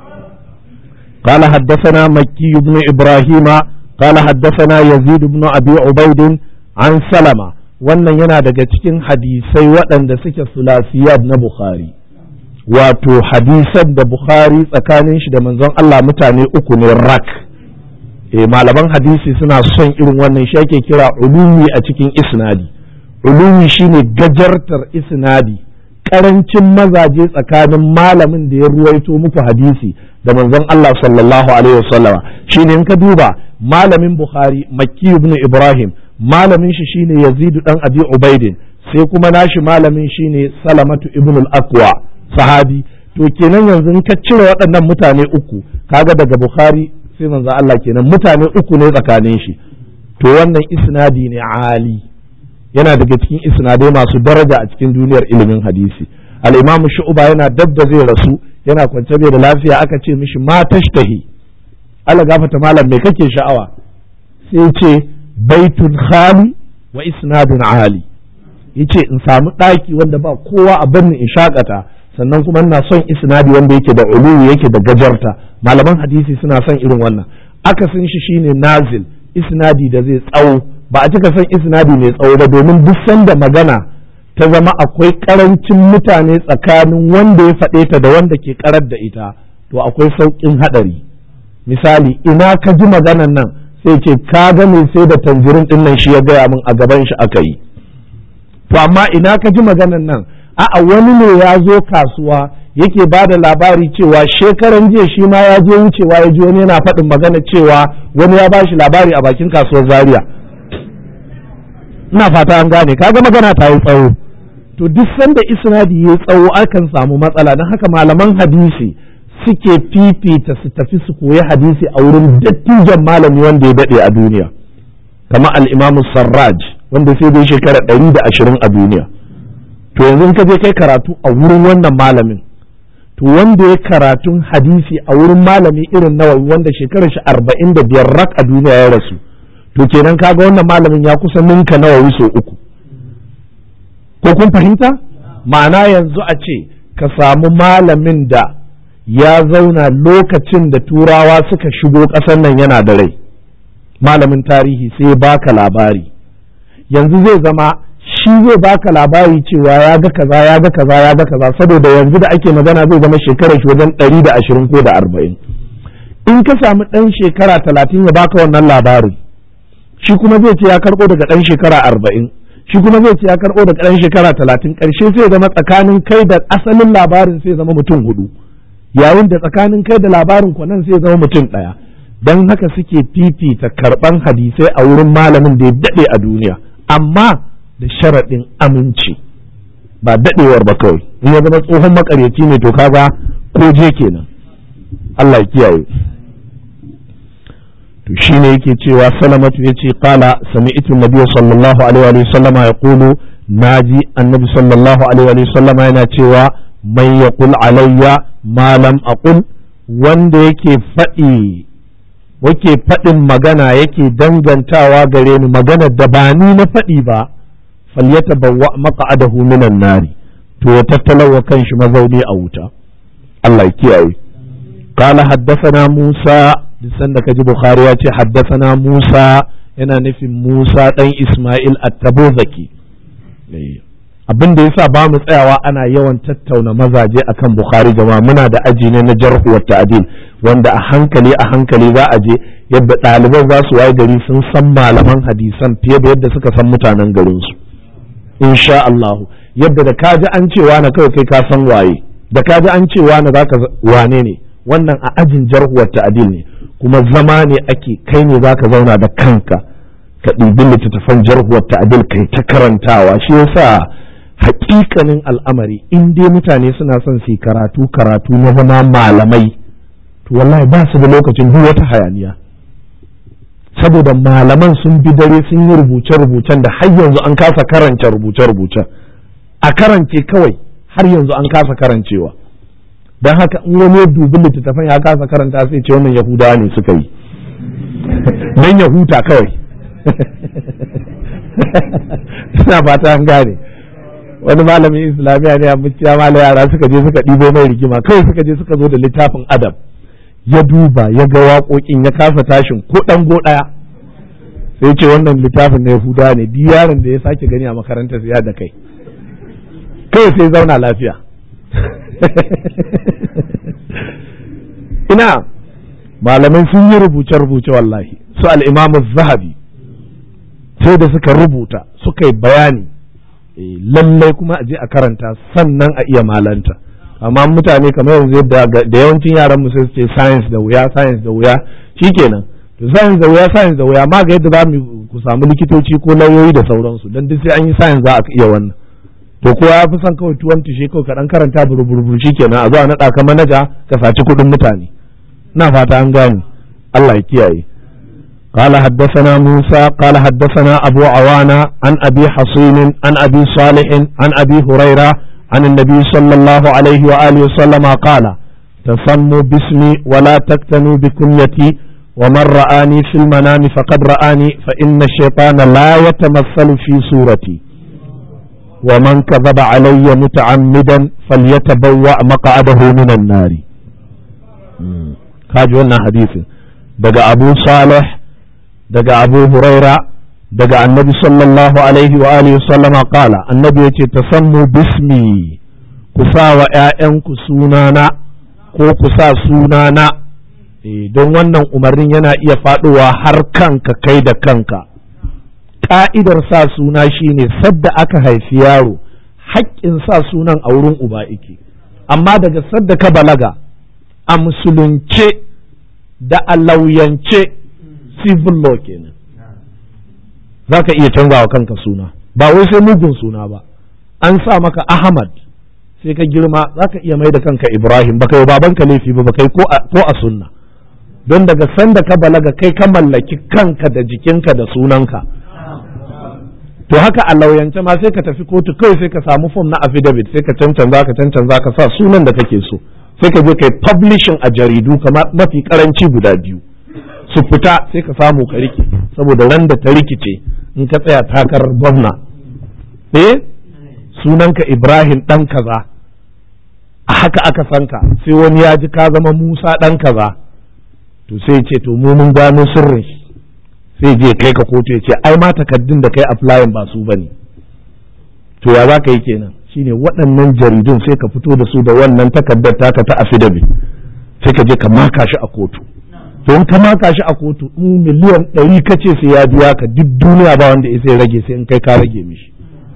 Speaker 1: قال حدثنا مكي بن إبراهيم قال حدثنا يزيد بن أبي عبيد عن سلمة wannan yana daga cikin hadisai waɗanda suke sulasiyat na Bukhari wato hadisan da Bukhari tsakanin shi da manzon Allah mutane uku ne rak e malaman hadisi suna son irin wannan shi ake kira ulumi a cikin isnadi ulumi shine gajartar isnadi karancin mazaje tsakanin malamin da ya ruwaito muku hadisi da manzon Allah sallallahu alaihi wasallama shine in ka duba malamin Bukhari Makki ibn Ibrahim malamin shi shine Yazid dan Abi Ubaidin sai kuma nashi malamin shine Salamatu ibn al-Aqwa sahabi to kenan yanzu in ka cire waɗannan mutane uku kaga daga Bukhari sai manzon Allah kenan mutane uku ne tsakanin shi to wannan isnadi ne ali yana daga cikin isnadai masu daraja a cikin duniyar ilimin hadisi al-imam shu'ba yana dab da zai rasu yana kwance bai da lafiya aka ce mishi ma tashtahi Allah gafata malam me kake sha'awa sai ce baitun khali wa isnadun ali yace in samu daki wanda ba kowa a birni in shakata sannan kuma ina son isnadi wanda yake da uluwi yake da gajarta malaman hadisi suna son irin wannan akasin shi shine nazil isnadi da zai tsawo ba a cika son isnadi mai tsawo ba domin duk sanda magana ta zama akwai karancin mutane tsakanin wanda ya faɗe ta da wanda ke karar da ita to akwai sauƙin haɗari misali ina ka ji maganan nan sai ce ka ga mai sai da tanjirin ɗin nan shi ya gaya min a gaban shi aka yi to amma ina ka ji maganan nan a'a wani ne ya zo kasuwa yake ba da labari cewa shekaran jiya shi ma ya je wucewa ya ji wani yana faɗin magana cewa wani ya ba shi labari a bakin kasuwar zaria ina fata an gane kaga magana ta yi tsawo to duk sanda isnadi ya tsawo akan samu matsala don haka malaman hadisi suke fifita su tafi su koyi hadisi a wurin dattijan malami wanda ya daɗe a duniya kamar al-imamu sarraj wanda sai dai shekara ɗari da ashirin a duniya to yanzu ka je kai karatu a wurin wannan malamin to wanda ya karatun hadisi a wurin malami irin nawawi wanda shekarar shi arba'in da biyar rak a duniya ya rasu to kenan kaga wannan malamin ya kusa ninka nawawi sau uku ko kun fahimta ma'ana yanzu a ce ka samu malamin da ya zauna lokacin da turawa suka shigo ƙasar nan yana da rai malamin tarihi sai baka labari yanzu zai zama shi zai baka labari cewa ya ga kaza ya ga kaza ya ga kaza saboda yanzu da ake magana zai zama shekarar shi wajen ɗari da ashirin ko da arba'in in ka samu ɗan shekara talatin ya baka wannan labarin shi kuma zai ce ya karɓo daga ɗan shekara arba'in shi kuma zai ce ya karɓo daga ɗan shekara talatin ƙarshe sai zama tsakanin kai da asalin labarin sai zama mutum hudu yayin da tsakanin kai da labarin kwanan sai zama mutum ɗaya don haka suke fifita karɓan hadisai a wurin malamin da ya daɗe a duniya amma da sharaɗin aminci ba daɗewar ba kawai in ya zama tsohon makaryaci ne to kaga ko je kenan Allah ya kiyaye to shine yake cewa salamatu yace qala sami'tu nabiyyu sallallahu alaihi wa sallama yaqulu naji annabi sallallahu alaihi wa sallama yana cewa man yaqul alayya ma lam aqul wanda yake faɗi wake faɗin magana yake dangantawa gare ni maganar da ba ni na faɗi ba falyatabawwa maq'adahu minan nari to ya tattalawa kanshi mazauni a wuta Allah ya kiyaye قال حدثنا موسى lisan da kaji Bukhari ya ce haddasana Musa yana nufin Musa ɗan Ismail at-Tabuzaki abin da yasa ba mu tsayawa ana yawan tattauna mazaje akan Bukhari jama'a muna da aji ne na jarhu wa ta'dil wanda a hankali a hankali za a je yadda ɗaliban za su waye gari sun san malaman hadisan fiye da yadda suka san mutanen garin su insha Allah yadda da kaji an cewa na kawai kai ka san waye da kaji an cewa na zaka wane ne wannan a ajin jarhu wa ta'dil ne kuma zama ne ake kai ne zaka zauna da kanka ka ɗibi littattafan jarhuwar ta'adil kai ta karantawa shi yasa hakikanin al'amari in dai mutane suna son su karatu karatu na zama malamai to wallahi ba su da lokacin duk wata hayaniya saboda malaman sun bi dare sun yi rubuce-rubucen da har yanzu an kasa karance rubuce-rubucen a karance kawai har yanzu an kasa karancewa don haka in wani ya dubi littattafan ya kasa karanta sai ce wannan yahudawa ne suka yi don ya huta kawai ina fata an gane wani malamin islamiyya ne a muciya mala yara suka je suka ɗibo mai rigima kawai suka je suka zo da littafin adam ya duba ya ga waƙoƙin ya kasa tashin ko ɗango ɗaya sai ce wannan littafin na yahudawa ne duk yaron da ya sake gani a makarantar ya da kai kawai sai zauna lafiya ina malamai sun yi rubuce-rubuce wallahi su al'imamu zahabi sai da suka rubuta suka yi bayani lallai kuma a je a karanta sannan a iya malanta amma mutane kamar yanzu da yawancin yaran mu sai su ce science da wuya science da wuya shikenan to science da wuya science da wuya ma ga yadda za mu ku samu likitoci ko lauyoyi da sauransu don duk sai an yi science za a iya wannan to kowa ya fi son kawai tuwon tushe kawai ka dan karanta buruburu shikenan a zo a naɗa ka manaja ka saci kuɗin mutane ina fata an gane Allah ya kiyaye قال حدثنا موسى قال حدثنا أبو عوانة عن أبي حصين عن أبي صالح عن أبي هريرة عن النبي صلى الله عليه وآله وسلم قال تسموا باسمي ولا تكتنوا بكنيتي ومن رآني في المنام فقد رآني فإن الشيطان لا يتمثل في صورتي ومن كذب علي متعمدا فليتبوأ مقعده من النار كاجونا حديث دقى أبو صالح daga abu huraira daga annabi sallallahu alaihi wa alihi sallama kala annabi ya ce tasammu bismi ku sa wa ‘ya'yanku sunana ko ku sa sunana don wannan umarnin yana iya faɗowa har kanka kai da kanka ƙa'idar sa suna shine sadda aka haifi yaro haƙƙin sa sunan a wurin uba ike amma daga sadda ka balaga a musulunce da a lauyance civil law kenan za ka iya canza wa kanka suna ba wai sai mugun suna ba an sa maka ahmad sai ka girma za ka iya mai da kanka ibrahim baka yi babanka laifi ba baka yi ko a sunna don daga sanda ka balaga kai ka mallaki kanka da jikinka da sunanka to haka a lauyance ma sai ka tafi kotu kawai sai ka samu fom na affidavit sai ka cancanza ka cancanza ka sa sunan da kake so sai ka je kai publishing a jaridu kamar mafi karanci guda biyu su fita sai ka samu ka rike saboda ran da ta rikice in ka tsaya takarar gwamna eh sunanka ibrahim dan kaza a haka aka san ka sai wani ya ji ka zama musa dan kaza to sai ce to mu mun gano sirrin shi sai je kai ka kotu ya ce ai ma takaddun da kai applying ba su bane to ya za ka yi kenan shine waɗannan jaridun sai ka fito da su da wannan takardar taka ta affidavit sai ka je ka maka shi a kotu don ka maka shi a kotu in miliyan ɗari ka ce sai ya biya ka duk duniya ba wanda ya sai rage sai in kai ka rage mishi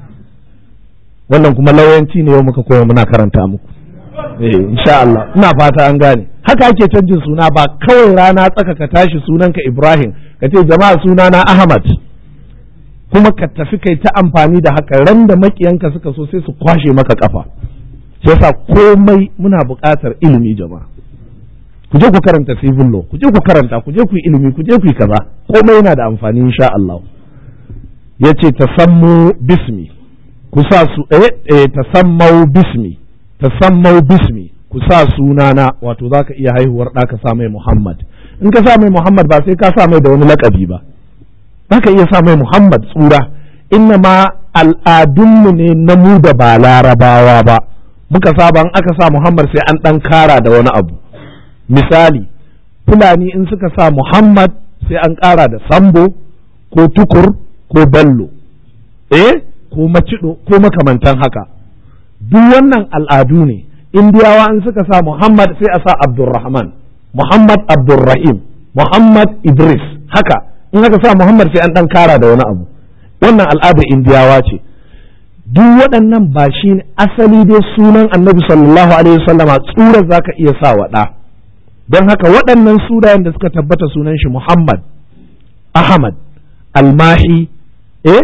Speaker 1: wannan kuma lauyanci ne yau muka koya muna karanta muku eh insha Allah ina fata an gane haka ake canjin suna ba kawai rana tsaka ka tashi sunanka Ibrahim ka ce jama'a sunana Ahmad kuma ka tafi kai ta amfani da haka ran da makiyanka suka so sai su kwashe maka kafa sai sa komai muna buƙatar ilimi jama'a ku je ku karanta civil law ku je ku karanta ku je ku yi ilimi ku je ku yi kaza komai yana da amfani insha Allah yace tasammu bismi ku sa su eh, eh tasammau bismi tasammau bismi ku sa sunana wato zaka iya haihuwar ɗa ka sa mai Muhammad in ka sa mai Muhammad ba sai ka sa mai da wani lakabi ba zaka iya sa mai Muhammad tsura inna ma al'adunmu ne na mu da ba larabawa ba muka saba in aka sa Muhammad sai an ɗan kara da wani abu misali fulani in suka sa Muhammad sai an ƙara da sambo ko tukur ko bello eh ko macido ko makamantan haka duk wannan al'adu ne indiyawa in suka sa Muhammad sai a sa Abdulrahman Muhammad Abdulrahim Muhammad Idris haka in aka sa Muhammad sai an ɗan kara da wani abu wannan al'adar indiyawa ce duk waɗannan ba shi ne asali dai sunan annabi sallallahu alaihi wasallama tsurar za ka iya sa wa ɗa don haka waɗannan sunayen da suka tabbata sunan shi Muhammad Ahmad Almahi eh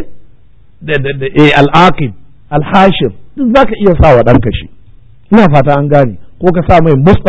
Speaker 1: eh Al-Aqib Al-Hashim duk za ka iya sa wa ɗanka shi ina fata an gane ko ka sa mai Mustafa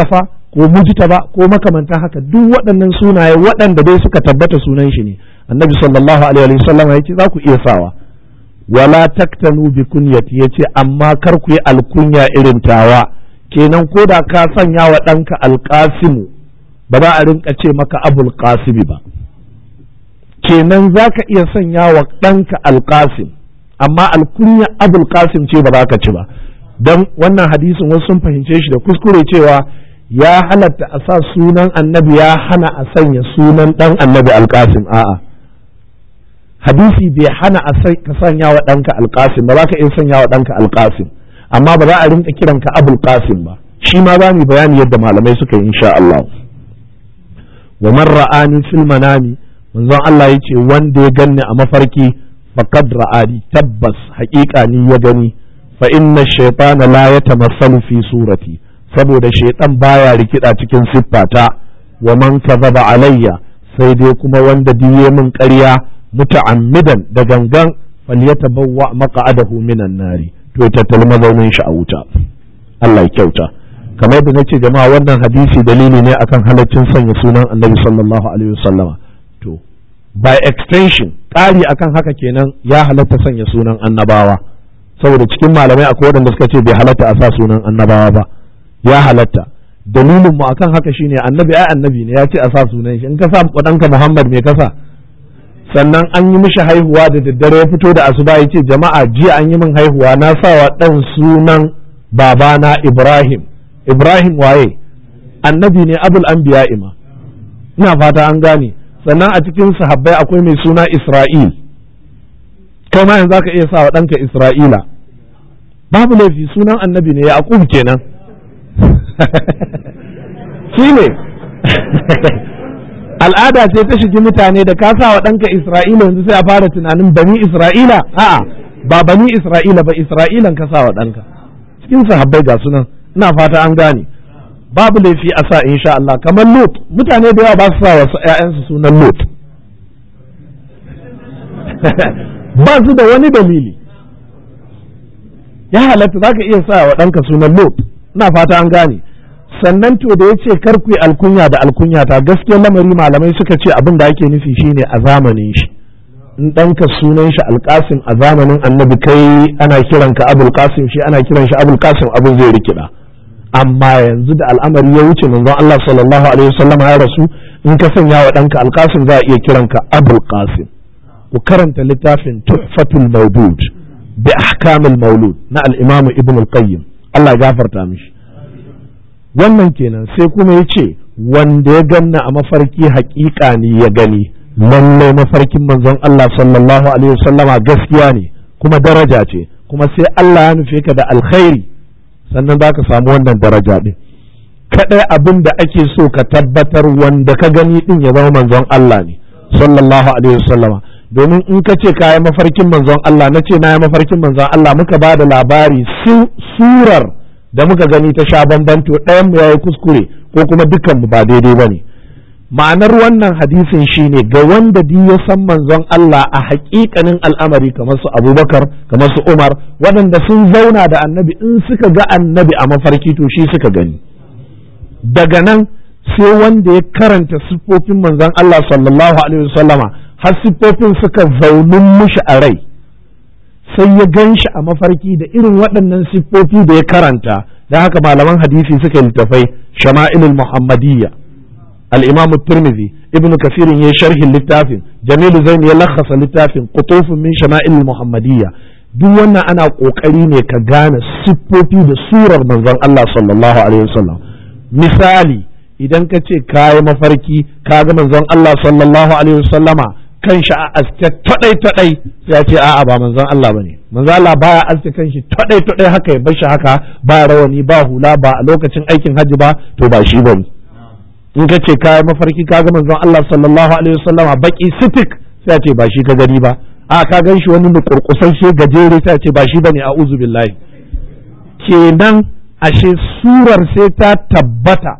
Speaker 1: ko mujtaba ko makamantan haka duk waɗannan sunaye waɗanda dai suka tabbata sunan shi ne annabi sallallahu alaihi wa sallam ya ce za ku iya sawa wala taktanu bi kunyati yace amma kar ku yi alkunya irin tawa kenan ko da ka sanya wa ɗanka alƙasimu ba za a rinka ce maka abul qasimi ba kenan za ka iya sanya wa ɗanka alƙasim amma alkunya abul qasim ce ba za ka ci ba don wannan hadisin wasu sun fahimce shi da kuskure cewa ya halatta a sa sunan annabi ya hana a sanya sunan ɗan annabi alƙasim a'a hadisi bai hana a ka sanya wa ɗanka alƙasim ba za ka iya sanya wa ɗanka alƙasim amma ba za a rinka kiranka abul qasim ba shi ma za mu bayani yadda malamai suka yi insha Allah wa man ra'ani fil manami manzon Allah yace wanda ya ganni a mafarki faqad ra'ani tabbas haƙiƙa ni ya gani fa inna shaytana la yatamassalu fi surati saboda shaytan baya rikida cikin siffata wa man kadhaba alayya sai dai kuma wanda diye min ƙarya muta'ammidan da gangan falyatabawwa maq'adahu minan nari to ya tattali mazaunin shi a wuta Allah ya kyauta kamar da nace jama'a wannan hadisi dalili ne akan halaccin sanya sunan annabi sallallahu alaihi wasallama to by extension ƙari akan haka kenan ya halatta sanya sunan annabawa saboda cikin malamai akwai waɗanda suka ce bai halatta a sa sunan annabawa ba ya halatta dalilin mu akan haka shine annabi ai annabi ne ya ce a sa sunan shi in ka sa ɗanka Muhammad me kasa sannan an yi mishi haihuwa da daddare ya fito da asuba ya ce jama'a jiya an yi min haihuwa na sa wa ɗan sunan babana Ibrahim Ibrahim waye annabi ne abul anbiya ima ina fata an gane sannan a cikin sahabbai akwai mai suna Isra'il kai ma yanzu zaka iya sa wa ɗanka Isra'ila babu laifi sunan annabi ne Yaqub kenan shi ne al'ada ce ta shigi mutane da ka sa wa ɗanka Isra'ila yanzu sai a fara tunanin bani Isra'ila a'a ba bani Isra'ila ba Isra'ilan ka sa wa ɗanka cikin sahabbai ga sunan ina fata an gane babu laifi a sa insha Allah kamar Lut mutane da yawa ba su sa wa ƴaƴansu sunan Lut ba su da wani dalili ya halatta za ka iya sa wa ɗanka sunan Lut ina fata an gane sannan to da ya ce kar ku yi alkunya da alkunya ta gaskiyar lamari malamai suka ce abin da ake nufi shine a zamanin shi in ɗanka sunan shi alƙasim a zamanin annabi kai ana kiranka abul qasim shi ana kiran shi abul qasim abin zai rikida amma yanzu da al'amari ya wuce manzon Allah sallallahu alaihi wasallam ya rasu in ka sanya wa ɗanka alƙasim za a iya kiranka abul qasim ku karanta littafin tuhfatul mawdud bi ahkamil maulud na al-imam ibn al-qayyim Allah ya gafarta mishi wannan kenan sai kuma ya ce wanda ya ganna a mafarki haƙiƙa ne ya gani lallai mafarkin manzon Allah sallallahu alaihi wasallama gaskiya ne kuma daraja ce kuma sai Allah ya nufe ka da alkhairi sannan za ka samu wannan daraja ɗin kaɗai abin da ake so ka tabbatar wanda ka gani ɗin ya zama manzon Allah ne sallallahu alaihi wasallama domin in ka ce kayi mafarkin manzon Allah na ce na yi mafarkin manzon Allah muka ba da labari surar da muka gani ta sha bambanto ɗayan mu yayi kuskure ko kuma dukkan mu ba daidai ba ne ma'anar wannan hadisin shine ga wanda di ya san manzon Allah a haƙiƙanin al'amari kamar su Abubakar kamar su Umar waɗanda sun zauna da annabi in suka ga annabi a mafarki to shi suka gani daga nan sai wanda ya karanta siffofin manzon Allah sallallahu alaihi wasallama har siffofin suka zaunin mushi a rai sai ya gan shi a mafarki da irin waɗannan siffofi da ya karanta da haka malaman hadisi suka littafai shama'ilul muhammadiyya al-imam tirmidhi ibnu kafirin ya sharhin littafin jamilu zain ya lakhasa littafin qutufun min shama'ilul muhammadiyya duk wannan ana kokari ne ka gane siffofi da surar manzon Allah sallallahu alaihi wasallam misali idan ka ce kayi mafarki ka ga manzon Allah sallallahu alaihi wasallama kan shi a aske tadai tadai sai ya ce a'a ba manzon Allah bane manzon Allah baya aske kan shi tadai tadai haka ya bar shi haka ba rawani ba hula ba a lokacin aikin hajji ba to ba shi bane in ka ce kayi mafarki ka ga manzon Allah sallallahu alaihi wasallama baki sitik sai ya ce ba shi ka gani ba a ka gan shi wani nukurkusan shi gajere sai ya ce ba shi bane a'udhu billahi kenan ashe surar sai ta tabbata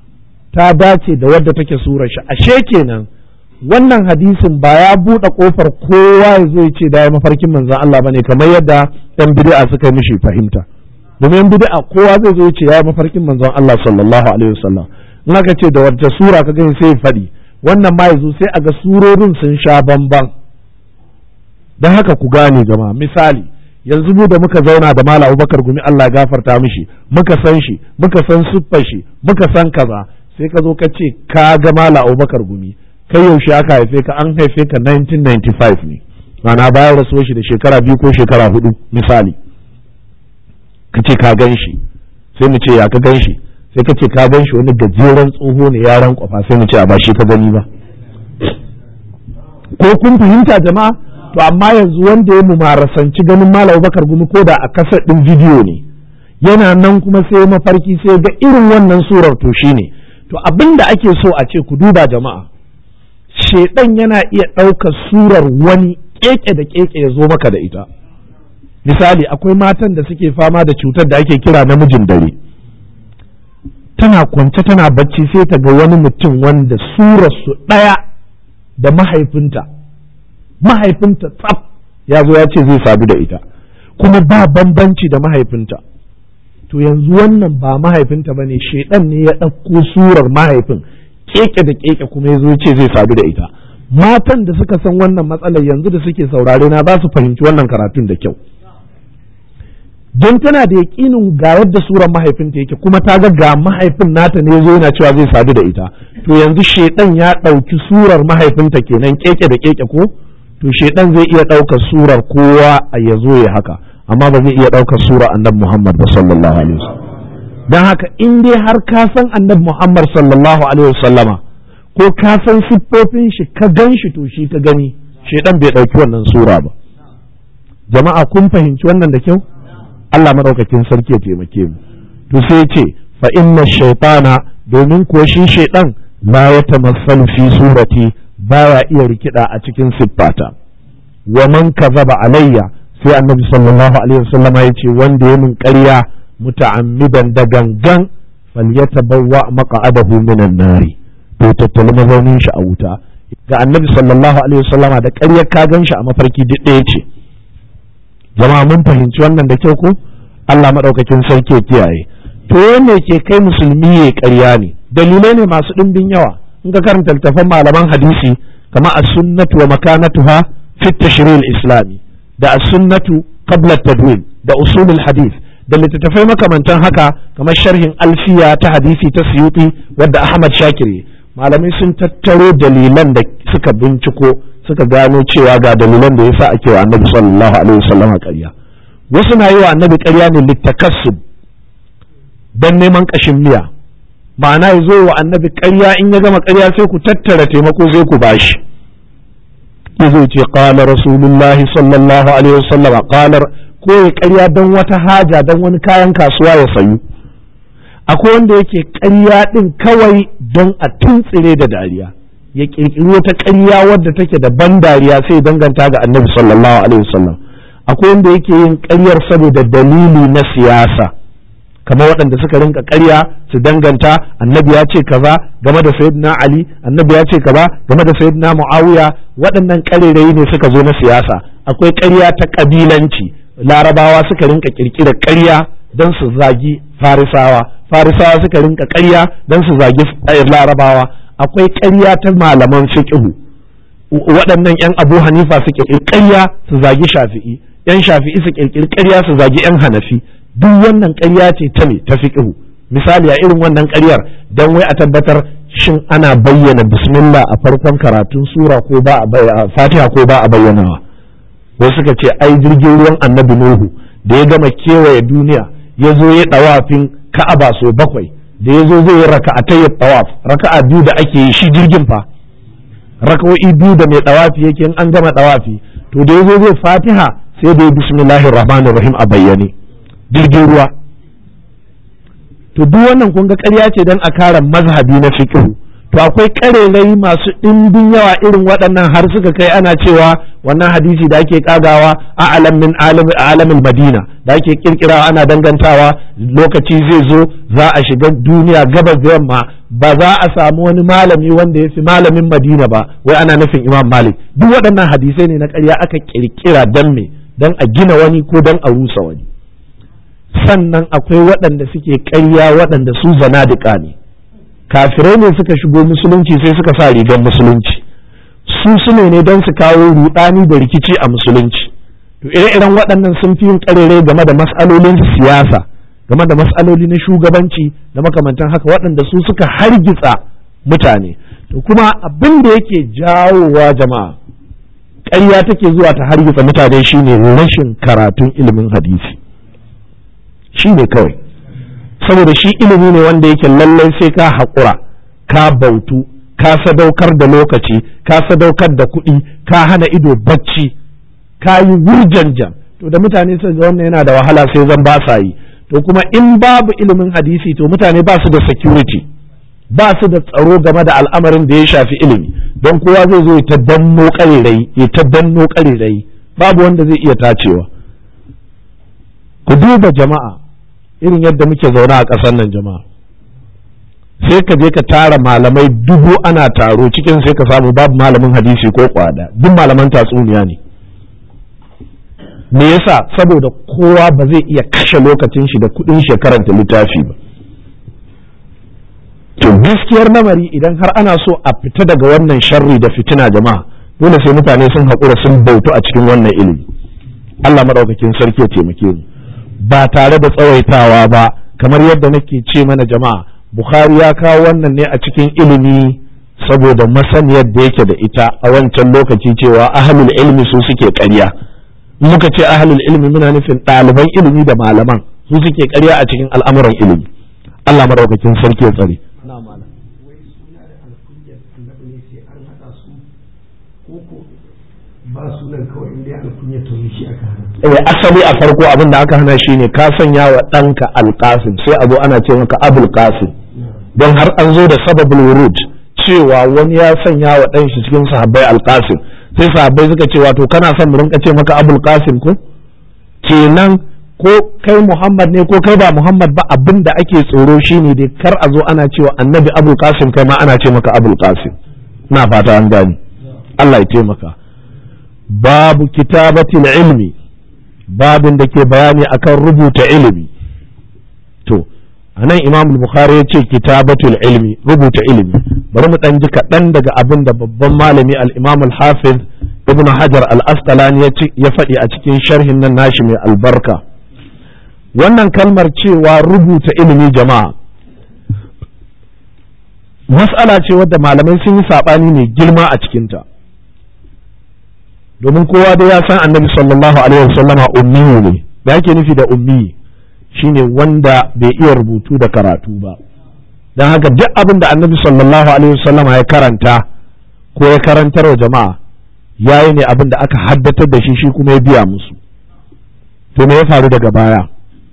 Speaker 1: ta dace da wadda take surar shi ashe kenan wannan hadisin ba ya buɗe ƙofar kowa ya zo ya ce da ya mafarkin manzan Allah bane kamar yadda ɗan bid'a suka yi mishi fahimta domin bid'a kowa zai zo ce ya mafarkin manzon Allah sallallahu alaihi wasallam in aka ce da wata sura ka gani sai faɗi wannan ma yazo sai a ga surorin sun sha bamban dan haka ku gane jama'a misali yanzu mu da muka zauna da Malam Abubakar Gumi Allah ya gafarta mishi muka san shi muka san siffar shi muka san kaza sai ka zo ka ce ka ga Malam Abubakar Gumi kai yaushe aka haife ka an haife ka 1995 ne ma'ana bayan rasuwar shi da shekara biyu ko shekara hudu misali ka ce ka gan shi sai mu ce ya ka gan shi sai ka ce ka gan shi wani gajeren tsoho ne yaran kwafa sai mu ce a ba shi ka gani ba ko kun fahimta jama'a to amma yanzu wanda ya mumarasanci ganin malam bakar gumi ko da a kasar din bidiyo ne yana nan kuma sai mafarki sai ga irin wannan surar to shine to abin da ake so a ce ku duba jama'a shedan yana iya ɗaukar surar wani keke da keke ya zo maka da ita misali akwai matan da suke fama da cutar da ake kira namijin dare tana kwance tana bacci sai ta ga wani mutum wanda surarsu ɗaya da mahaifinta mahaifinta tsaf ya zo ya ce zai sadu da ita kuma ba bambanci da mahaifinta to yanzu wannan ba mahaifinta ba ne shaidan ne ya ɗauko surar mahaifin keke da keke kuma ya zo ya ce zai sadu da ita matan da suka san wannan matsalar yanzu da suke saurare na za su fahimci wannan karatun da kyau don tana da yaƙinin ga yadda surar mahaifinta yake kuma ta ga ga mahaifin nata ne zo yana cewa zai sadu da ita to yanzu shedan ya ɗauki surar mahaifinta kenan keke da keke ko to shedan zai iya ɗaukar surar kowa a ya zo ya haka amma ba zai iya ɗaukar surar annabi Muhammad ba sallallahu alaihi wasallam dan haka in dai har ka san annabi Muhammad sallallahu alaihi wasallama ko ka san siffofin shi ka gan shi to shi ka gani shedan bai ɗauki wannan sura ba jama'a kun fahimci wannan da kyau Allah madaukakin sarki ya taimake mu to sai ya ce fa inna shaytana domin kuwa shi shaydan la yatamassalu fi surati baya iya rikida a cikin siffata wa man kazaba alayya sai annabi sallallahu alaihi wasallam ya ce wanda ya min ƙarya muta'ammidan da gangan falyatabawwa maq'adahu minan nari to tattali mazaunin shi a wuta ga annabi sallallahu alaihi wasallama da ƙaryar ka gan shi a mafarki duk ɗaya ce jama'a mun fahimci wannan da kyau ko Allah maɗaukakin sarki ya kiyaye to wanne ke kai musulmi ya ƙarya ne dalilai ne masu ɗimbin yawa in ka karanta littafan malaman hadisi kama as-sunnatu wa makanatuha fi tashril islami da as-sunnatu qabla tadwin da usulul hadith da littattafai makamantan haka kamar sharhin alfiya ta hadisi ta suyuti wadda Ahmad Shakiri malamai sun tattaro dalilan da suka binciko suka gano cewa ga dalilan da yasa ake wa annabi sallallahu alaihi wasallam ƙarya wasu na yi wa annabi ƙarya ne littakassub don neman ƙashin miya ma'ana ya zo wa annabi ƙarya in ya gama ƙarya sai ku tattara taimako sai ku bashi ya zo ce qala rasulullahi sallallahu alaihi wasallam qalar ko ya ƙarya don wata haja don wani kayan kasuwa ya sayu akwai wanda yake ƙarya ɗin kawai don a tuntsire da dariya ya ƙirƙiri wata ƙarya wadda take da ban dariya sai danganta ga annabi sallallahu alaihi wasallam akwai wanda yake yin ƙaryar saboda dalili na siyasa kamar waɗanda suka rinka ƙarya su danganta annabi ya ce kaza game da sayyidina ali annabi ya ce kaza game da sayyidina muawiya waɗannan ƙarerayi ne suka zo na siyasa akwai ƙarya ta ƙabilanci larabawa suka rinka ƙirƙirar ƙarya don su zagi farisawa farisawa suka rinka ƙarya don su zagi larabawa akwai ƙarya ta malaman fiqhu waɗannan 'yan abu hanifa su ƙirƙiri ƙarya su zagi shafi'i 'yan shafi'i su ƙirƙiri ƙarya su zagi 'yan hanafi duk wannan ƙarya ce ta me ta fiqhu misali a irin wannan ƙaryar don wai a tabbatar shin ana bayyana bismillah a farkon karatun sura ko ba a fatiha ko ba a bayyanawa wasu suka ce ai jirgin ruwan annabi nuhu da ya gama kewaye duniya ya zo ya ɗawafin ka'aba so bakwai da ya zo zai yi raka'atai tawaf raka'a biyu da ake yi shi jirgin fa raka'o'i biyu da mai ɗawafi yake in an gama ɗawafi to da ya zo zai fatiha sai da ya bismillahir rahmanir rahim a bayyane jirgin ruwa to duk wannan kun ga ƙarya ce don a kare mazhabi na fiqh to akwai ƙarerai masu ɗimbin yawa irin waɗannan har suka kai ana cewa wannan hadisi da ake kagawa a alamin alamin madina da ake kirkirawa ana dangantawa lokaci zai zo za a shiga duniya gabas da yamma ba za a samu wani malami wanda ya fi malamin madina ba wai ana nufin imam malik duk waɗannan hadisai ne na ƙarya aka kirkira don me don a gina wani ko don a rusa wani sannan akwai waɗanda suke ƙarya waɗanda su zanadika ne kafirai ne suka shigo musulunci sai suka sa rigar musulunci su sune ne don su kawo rudani da rikici a musulunci to ire-iren waɗannan sun fi yin ƙarere game da mas'alolin siyasa game da mas'aloli na shugabanci da makamantan haka waɗanda su suka hargitsa mutane to kuma abin da yake jawowa jama'a ƙarya take zuwa ta hargitsa mutane shine rashin karatun ilimin hadisi shine kawai saboda shi ilimi ne wanda yake lallai sai ka haƙura ka bautu ka sadaukar da lokaci ka sadaukar da kuɗi ka hana ido bacci ka yi wurjanjan to da mutane su ga wannan yana da wahala sai zan ba sa yi to kuma in babu ilimin hadisi to mutane ba su da security ba su da tsaro game da al'amarin da ya shafi ilimi don kowa zai zo ya ta danno ƙarirai ya ta danno ƙarirai babu wanda zai iya tacewa ku duba jama'a irin yadda muke zaune a ƙasar nan jama'a sai ka je ka tara malamai dubu ana taro cikin sai ka samu babu malamin hadisi ko kwada duk malaman tatsuniya ne me yasa saboda kowa ba zai iya kashe lokacin shi da kudin shi karanta littafi ba to gaskiyar lamari idan har ana so a fita daga wannan sharri da fitina jama'a dole sai mutane sun haƙura sun bautu a cikin wannan ilimi Allah maɗaukakin sarki ya taimake mu ba tare da tsawaitawa ba kamar yadda nake ce mana jama'a Bukhari ya kawo wannan ne a cikin ilimi saboda masaniyar da yake da ita a wancan lokaci cewa ahlul ilmi su suke ƙarya muka ce ahlul ilmi muna nufin ɗaliban ilimi da malaman su suke ƙarya a cikin al'amuran ilimi Allah madaukakin sarki ya tsare
Speaker 2: ba sunan kawai inda alkunya to shi aka hana
Speaker 1: eh asali a farko abin da aka hana shine ka sanya wa ɗanka alƙasim sai abu ana ce maka abul qasim don har an zo da sababul wurud cewa wani ya sanya wa ɗan shi cikin sahabbai alƙasim sai sahabbai suka ce wato kana son mu rinka ce maka abul qasim ko kenan ko kai muhammad ne ko kai ba muhammad ba abin da ake tsoro shine dai kar a zo ana cewa annabi abul qasim kai ma ana ce maka abul qasim na fata an gani Allah ya taimaka babu kitabatil ilmi babin da ke bayani akan rubuta ilimi to anan imam bukhari ya ce kitabatul ilmi rubuta ilimi bari mu dan ji kaɗan daga abin da babban malami al-imam al-hafiz ibn hajar al-asqalani ya faɗi a cikin sharhin nan nashi mai albarka wannan kalmar cewa rubuta ilimi jama'a mas'ala ce wadda malamai sun yi saɓani mai girma a cikinta domin kowa da ya san annabi sallallahu alaihi wasallama ummiyu ne da yake nufi da ummi shine wanda bai iya rubutu da karatu ba don haka duk abin da annabi sallallahu alaihi wasallama ya karanta ko ya karantar wa jama'a yayi ne abin da aka haddatar da shi shi kuma ya biya musu to me ya faru daga baya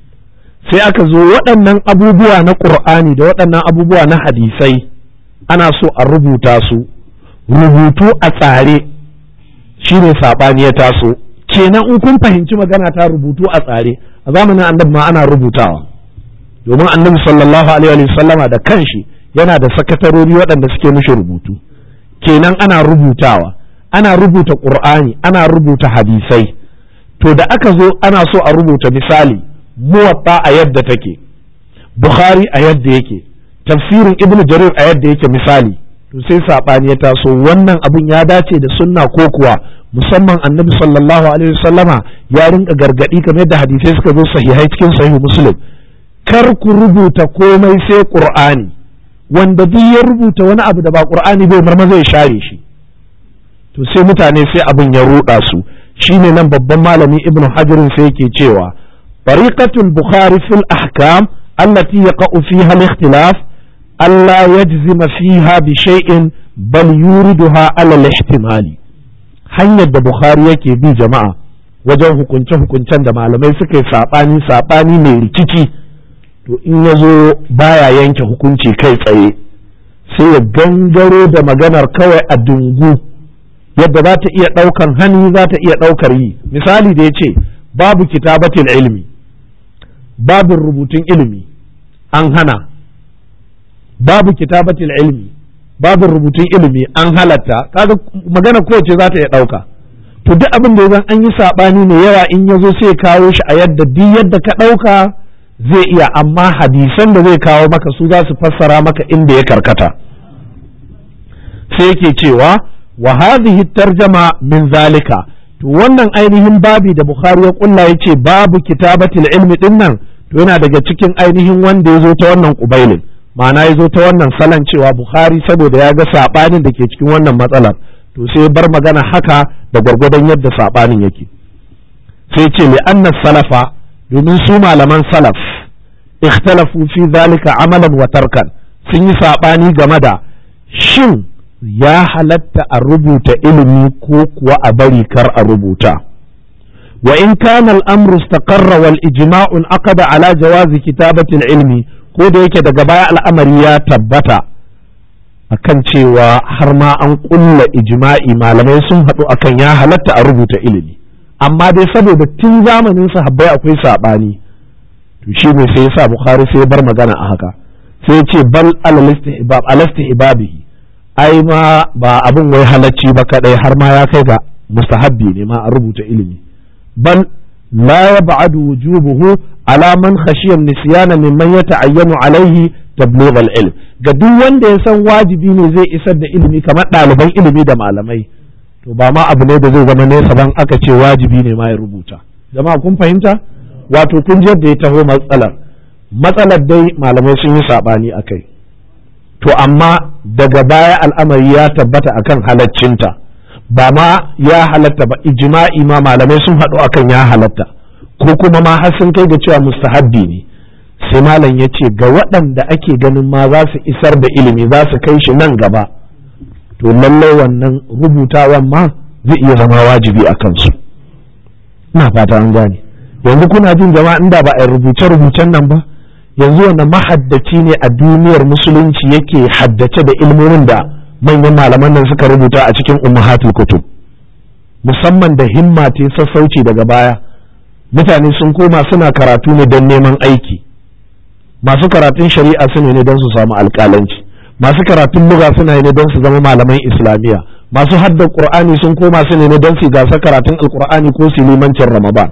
Speaker 1: sai aka zo waɗannan abubuwa na ƙur'ani da waɗannan abubuwa na hadisai ana so a rubuta su rubutu a tsare shine saɓani ya taso kenan in kun fahimci magana ta rubutu a tsare a zamanin annabi ma ana rubutawa domin annabi sallallahu alaihi wa sallama da kanshi yana da sakatarori waɗanda suke mishi rubutu kenan ana rubutawa ana rubuta qur'ani ana rubuta hadisai to da aka zo ana so a rubuta misali muwatta a yadda take bukhari a yadda yake tafsirin ibnu jarir a yadda yake misali to sai saɓani ya taso wannan abin ya dace da sunna ko kuwa musamman annabi sallallahu alaihi wasallama ya rinka gargadi kamar yadda hadisai suka zo sahihai cikin sahihu muslim kar ku rubuta komai sai qur'ani wanda duk ya rubuta wani abu da ba qur'ani bai marma zai share shi to sai mutane sai abin ya ruɗa su shine nan babban malami ibnu hajar sai yake cewa tariqatul bukhari fil ahkam allati yaqa'u fiha al-ikhtilaf ألا يجزم فيها بشيء بل يوردها على الاحتمال hanyar da Bukhari yake bi jama'a wajen hukunce-hukuncen da malamai suka yi saɓani saɓani mai rikici to in ya zo baya yanke hukunci kai tsaye sai ya gangaro da maganar kawai a dungu yadda za ta iya ɗaukan hannu za ta iya ɗaukar yi misali da ya ce babu kitabatin ilimi babin rubutun ilimi an hana babu kitabatil ilmi babu rubutun ilimi an halatta kaga magana kowace za ta iya ɗauka to duk abin da zan an yi saɓani ne yawa in ya zo sai kawo shi a yadda duk yadda ka ɗauka zai iya amma hadisan da zai kawo maka su za su fassara maka inda ya karkata sai yake cewa wa hadhihi tarjama min zalika to wannan ainihin babi da bukhari ya kulla yace babu kitabatil ilmi din nan to yana daga cikin ainihin wanda ya zo ta wannan kubailin ma'ana ya zo ta wannan salon cewa bukhari saboda ya ga sabanin da ke cikin wannan matsalar to sai bar magana haka da gwargwadon yadda sabanin yake sai ce li anna salafa domin su malaman salaf ikhtalafu fi zalika amalan wa tarkan sun yi sabani game da shin ya halatta a rubuta ilimi ko kuwa a bari kar a rubuta wa in kana al-amru istaqarra wal ijma'u aqada ala jawazi kitabati al-ilmi ko da yake daga baya al'amari ya tabbata akan cewa har ma an kulla ijma'i malamai sun haɗu akan ya halatta a rubuta ilimi amma dai saboda tun zamanin sahabbai akwai saɓani to shi ne sai yasa bukhari sai ya bar magana a haka sai ya ce bal alastihbabihi ai ma ba abin wai halacci ba kadai har ma ya kai ga mustahabbi ne ma a rubuta ilimi bal la yab'adu wujubuhu ala man khashiya nisyana mimman yata'ayyanu alaihi tablugh al-ilm ga duk wanda ya san wajibi ne zai isar da ilimi kamar ɗaliban ilimi da malamai to ba ma abu ne da zai zama nesa ban aka ce wajibi ne ma ya rubuta jama'a kun fahimta wato kun ji yadda ya taho matsalar matsalar dai malamai sun yi saɓani a kai to amma daga baya al'amari ya tabbata akan halaccinta ba ma ya halatta ba ijma'i ma malamai sun haɗu akan ya halatta ko kuma ma har sun kai ga cewa mustahabbi ne sai malam ya ce ga waɗanda ake ganin ma za su isar da ilimi za su kai shi nan gaba to lallai wannan rubutawan ma zai iya zama wajibi a kansu ina fata an gane yanzu kuna jin jama'a inda ba a rubuce-rubucen nan ba yanzu wanda mahaddaci ne a duniyar musulunci yake haddace da ilmomin da manyan malaman nan suka rubuta a cikin ummahatul kutub musamman da himma ta sassauci daga baya mutane sun koma suna karatu ne don neman aiki masu karatun shari'a su ne don su samu alƙalanci masu karatun luga suna ne don su zama malaman islamiyya masu hadda qur'ani sun koma su ne don su gasa karatun alqur'ani ko su limancin ramadan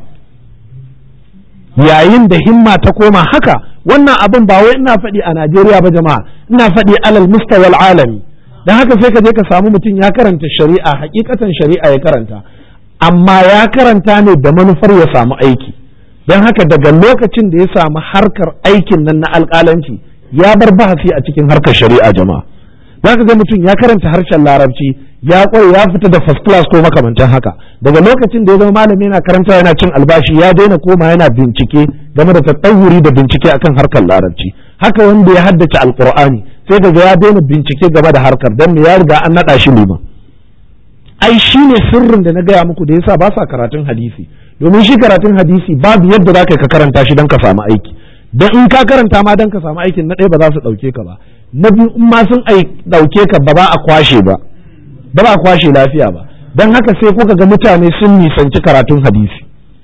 Speaker 1: yayin da himma ta koma haka wannan abin ba wai ina faɗi a Najeriya ba jama'a ina faɗi alal mustawal alami dan haka sai ka je ka samu mutum ya karanta shari'a hakikatan shari'a ya karanta amma ya karanta ne da manufar ya samu aiki don haka daga lokacin da ya samu harkar aikin nan na alƙalanci ya bar bahasi a cikin harkar shari'a jama'a za ka ga mutum ya karanta harshen larabci ya kware ya fita da first class ko makamantan haka daga lokacin da ya zama malami yana karanta yana cin albashi ya daina koma yana bincike game da tattawuri da bincike akan harkar larabci haka wanda ya haddace alqur'ani sai daga ya daina bincike game da harkar dan me ya riga an nada shi liman ai shine sirrin da na gaya muku da yasa ba sa karatun hadisi domin shi karatun hadisi babu yadda za ka karanta shi don ka samu aiki don in ka karanta ma don ka samu aikin na ɗaya ba za su ɗauke ka ba na biyu in ma sun ɗauke ka ba ba a kwashe ba ba ba a kwashe lafiya ba don haka sai kuka ga mutane sun nisanci karatun hadisi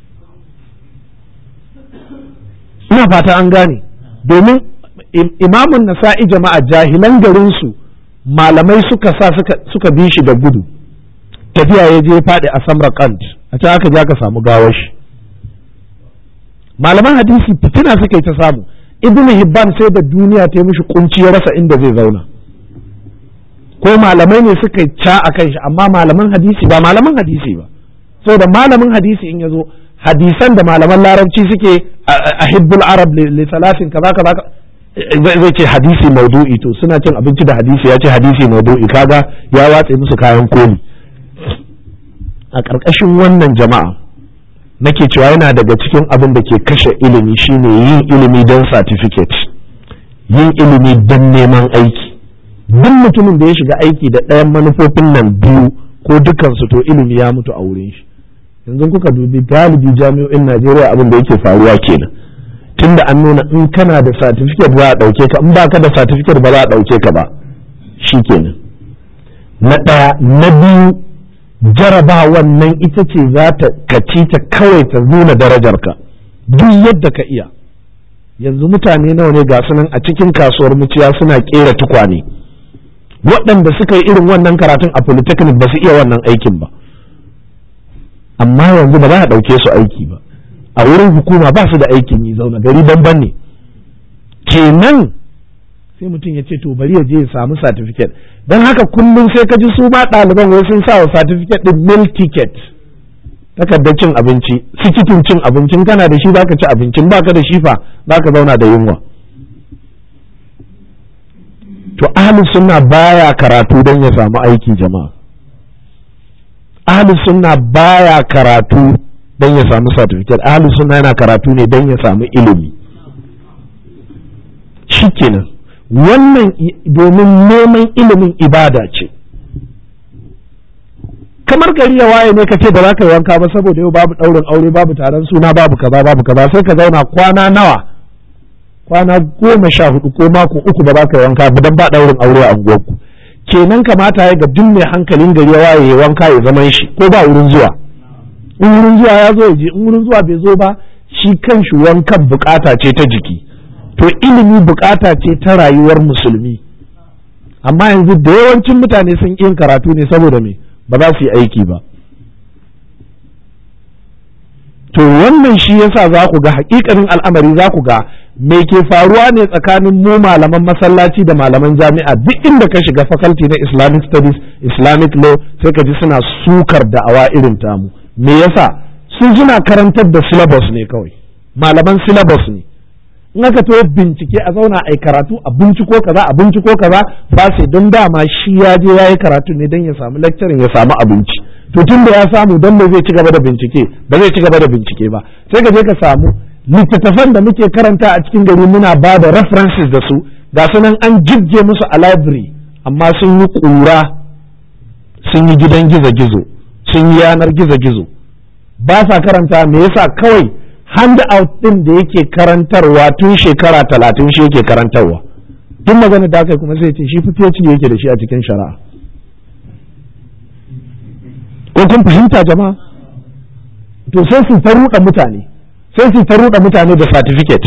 Speaker 1: ina fata an gane domin imamun nasa'i jama'a jahilan garinsu malamai suka sa suka bi shi da gudu tafiya ya je faɗi a samarkand a can aka je aka samu gawar shi malaman hadisi fitina suka yi ta samu ibn hibban sai da duniya ta yi mishi kunci ya rasa inda zai zauna ko malamai ne suka yi ca a kan shi amma malaman hadisi ba malaman hadisi ba da malamin hadisi in ya zo hadisan da malaman larabci suke a hibbul arab li salasin kaza kaza zai ce hadisi maudu'i to suna cin abinci da hadisi ya ce hadisi maudu'i kaga ya watse musu kayan koli a ƙarƙashin wannan jama'a nake cewa yana daga cikin abin da ke kashe ilimi shine yin ilimi don certificate yin ilimi don neman aiki duk mutumin da ya shiga aiki da ɗayan manufofin nan biyu ko dukansu to ilimi ya mutu a wurin shi yanzu kuka dubi galibi jami'o'in najeriya abin da yake faruwa kenan tunda an nuna in kana da certificate ba a ɗauke ka in ba ka da certificate ba za a ɗauke ka ba shi kenan na ɗaya na biyu jaraba wannan ita ce za ta kaci ta kawai ta nuna darajarka duk yadda ka iya yanzu mutane nawa ne ga sunan a cikin kasuwar muciya suna kera tukwane waɗanda suka yi irin wannan karatun a polytechnic ba su iya wannan aikin ba amma yanzu ba za a ɗauke su aiki ba a wurin hukuma ba su da aikin yi zauna gari banban ne kenan sai mutum ya ce to bari ya je ya samu certificate don haka kullum sai ka ji su ma ɗaliban wai sun sa wa certificate din meal ticket takardar cin abinci sikitin cin abincin kana da shi zaka ci abincin baka da shi fa zaka zauna da yunwa to ahlus sunna baya karatu don ya samu aiki jama'a ahlus sunna baya karatu don ya samu certificate ahlus sunna yana karatu ne don ya samu ilimi shikenan wannan domin neman ilimin ibada ce kamar gari ya waye ne ka ce ba za ka yi wanka ba saboda yau babu ɗaurin aure babu taron suna babu kaza babu kaza sai ka zauna kwana nawa kwana goma sha hudu ko mako uku ba za ka yi wanka ba dan ba ɗaurin aure a unguwarku kenan kamata ya ga duk mai hankalin gari ya waye ya wanka ya zaman shi ko ba wurin zuwa in wurin zuwa ya zo ya je in wurin zuwa bai zo ba shi kanshi wankan bukata ce ta jiki to ilimi bukata ce ta rayuwar musulmi amma yanzu da yawancin mutane sun yin karatu ne saboda me ba za su yi aiki ba to wannan shi yasa za ku ga hakikanin al'amari za ku ga me ke faruwa ne tsakanin mu malaman masallaci da malaman jami'a duk inda ka shiga faculty na islamic studies islamic law sai ka ji suna sukar da'awa irin tamu me yasa sun suna karantar da syllabus ne kawai malaman syllabus ne in aka to bincike a zauna a karatu a binciko kaza a binciko kaza ba sai don dama shi ya je ya yi karatu ne don ya samu lecturing ya samu abinci to tun da ya samu don me zai ci gaba da bincike ba zai ci gaba da bincike ba sai ka je ka samu littattafan da muke karanta a cikin gari muna ba da references da su ga su nan an jibge musu a library amma sun yi ƙura sun yi gidan gizo-gizo sun yi yanar gizo-gizo ba sa karanta me yasa kawai handout ɗin da yake karantarwa tun shekara talatin shi yake karantarwa duk magana da aka kuma sai ce shi PhD yake da shi a cikin shari'a ko kun fahimta jama'a to sai su ta ruɗa mutane sai su ta ruɗa mutane da certificate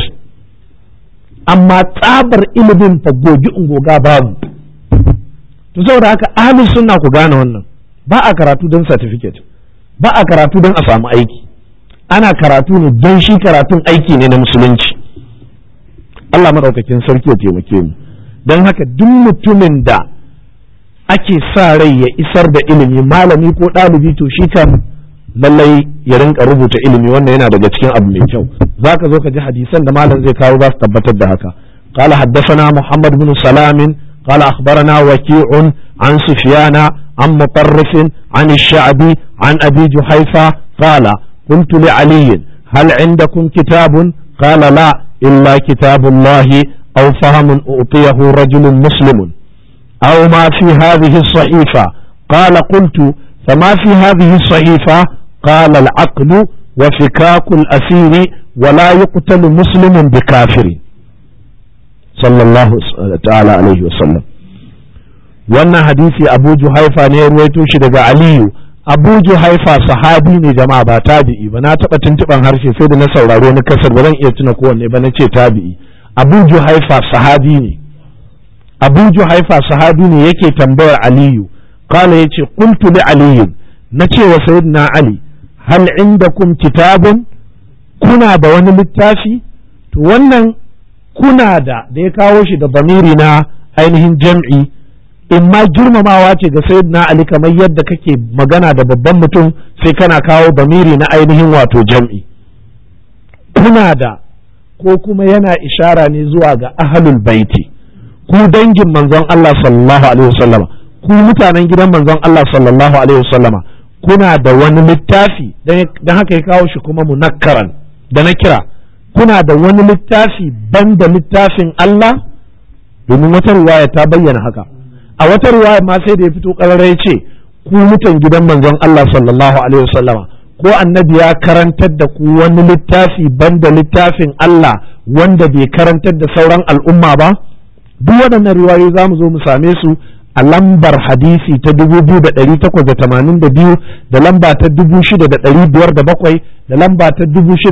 Speaker 1: amma tsabar ilimin fa gogi ungoga babu to saboda haka ahlus sunna ku gane wannan ba a karatu don certificate ba a karatu don a samu aiki ana karatu ne don shi karatun aiki ne na musulunci Allah maɗaukakin sarki ya taimake mu don haka duk mutumin da ake sa rai ya isar da ilimi malami ko ɗalibi to shi kan lallai ya rinka rubuta ilimi wannan yana daga cikin abu mai kyau za ka zo ka ji hadisan da malam zai kawo za su tabbatar da haka قال حدثنا محمد بن سلام قال أخبرنا وكيع عن سفيان عن مطرف عن الشعبي عن أبي جحيفة قال قلت لعلي هل عندكم كتاب قال لا إلا كتاب الله أو فهم أعطيه رجل مسلم أو ما في هذه الصحيفة قال قلت فما في هذه الصحيفة قال العقل وفكاك الأسير ولا يقتل مسلم بكافر صلى الله تعالى عليه وسلم wannan hadisi abu juhaifa ne ya ruwaito shi daga aliyu abu juhaifa sahabi ne jama'a ba tabi'i ba na taɓa tuntuɓan harshe sai da na sauraro na kasar ba zan iya tuna kowanne ba na ce tabi'i abu juhaifa sahabi ne abu juhaifa sahabi ne yake tambayar aliyu kala ya ce qultu li aliyu na ce wa sayyidina ali hal indakum kitabun kuna da wani littafi to wannan kuna da da ya kawo shi da bamiri na ainihin jam'i in ma girmamawa ce ga sayyidina ali kamar yadda kake magana da babban mutum sai kana kawo bamiri na ainihin wato jam'i kuna da ko kuma yana ishara ne zuwa ga ahlul baiti ku dangin manzon Allah sallallahu alaihi wasallama ku mutanen gidan manzon Allah sallallahu alaihi wasallama kuna da wani littafi dan haka ya kawo shi kuma munakkaran da na kira kuna da wani littafi banda littafin Allah domin wata riwaya ta bayyana haka a wata riwaya ma sai da ya fito ƙararrai ce ku mutan gidan manzon Allah sallallahu alaihi wasallama ko annabi ya karantar da ku wani littafi banda littafin Allah wanda bai karantar da sauran al'umma ba duk waɗannan riwayoyi za mu zo mu same su a lambar hadisi ta 2882 da lamba ta 6507 da lamba ta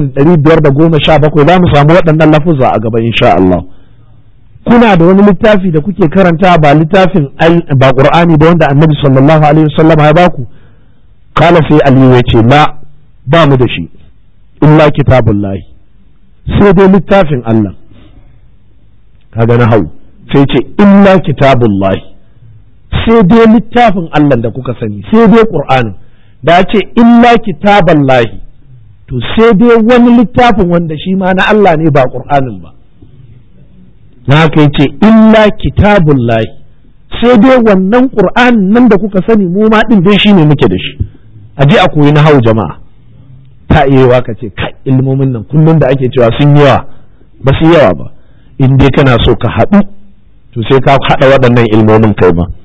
Speaker 1: 6517 za mu samu waɗannan lafuzza a gaba insha Allah. kuna da wani littafi da kuke karanta ba littafin ba qur'ani ba wanda annabi sallallahu alaihi wasallam ya baku kala sai aliyu ya ce la ba mu da shi illa kitabullahi sai dai littafin Allah kaga na hau sai ce illa kitabullahi sai dai littafin Allah da kuka sani sai dai Qur'anin da ce illa kitaballahi to sai dai wani littafin wanda shi ma na Allah ne ba Qur'anin ba na haka yace illa kitabullahi sai dai wannan Qur'anin nan da kuka sani mu ma din dai shine muke da shi a je a koyi na hau jama'a ta iya ka ce kai ilmomin nan kullum da ake cewa sun yawa ba su yawa ba in dai kana so ka haɗu to sai ka haɗa waɗannan ilmomin kai ma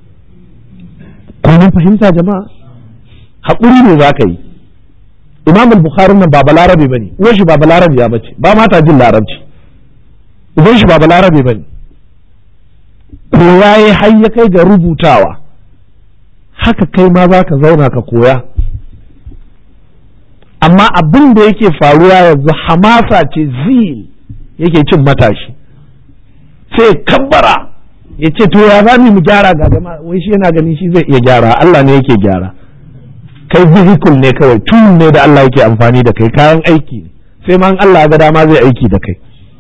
Speaker 1: ko mun fahimta jama'a haƙuri ne za ka yi imam al-bukhari nan ba balarabe ba ne uwan shi ba balarabe ya bace ba mata jin larabci uban shi ba balarabe ba ne koya ya har ya kai ga rubutawa haka kai ma za ka zauna ka koya amma abin da yake faruwa yanzu hamasa ce zil yake cin matashi sai kabbara ya ce to ya za mu gyara ga jama'a wai shi yana ganin shi zai iya gyara Allah ne yake gyara kai vehicle ne kawai tool ne da Allah yake amfani da kai kayan aiki ne sai ma Allah ga dama zai aiki da kai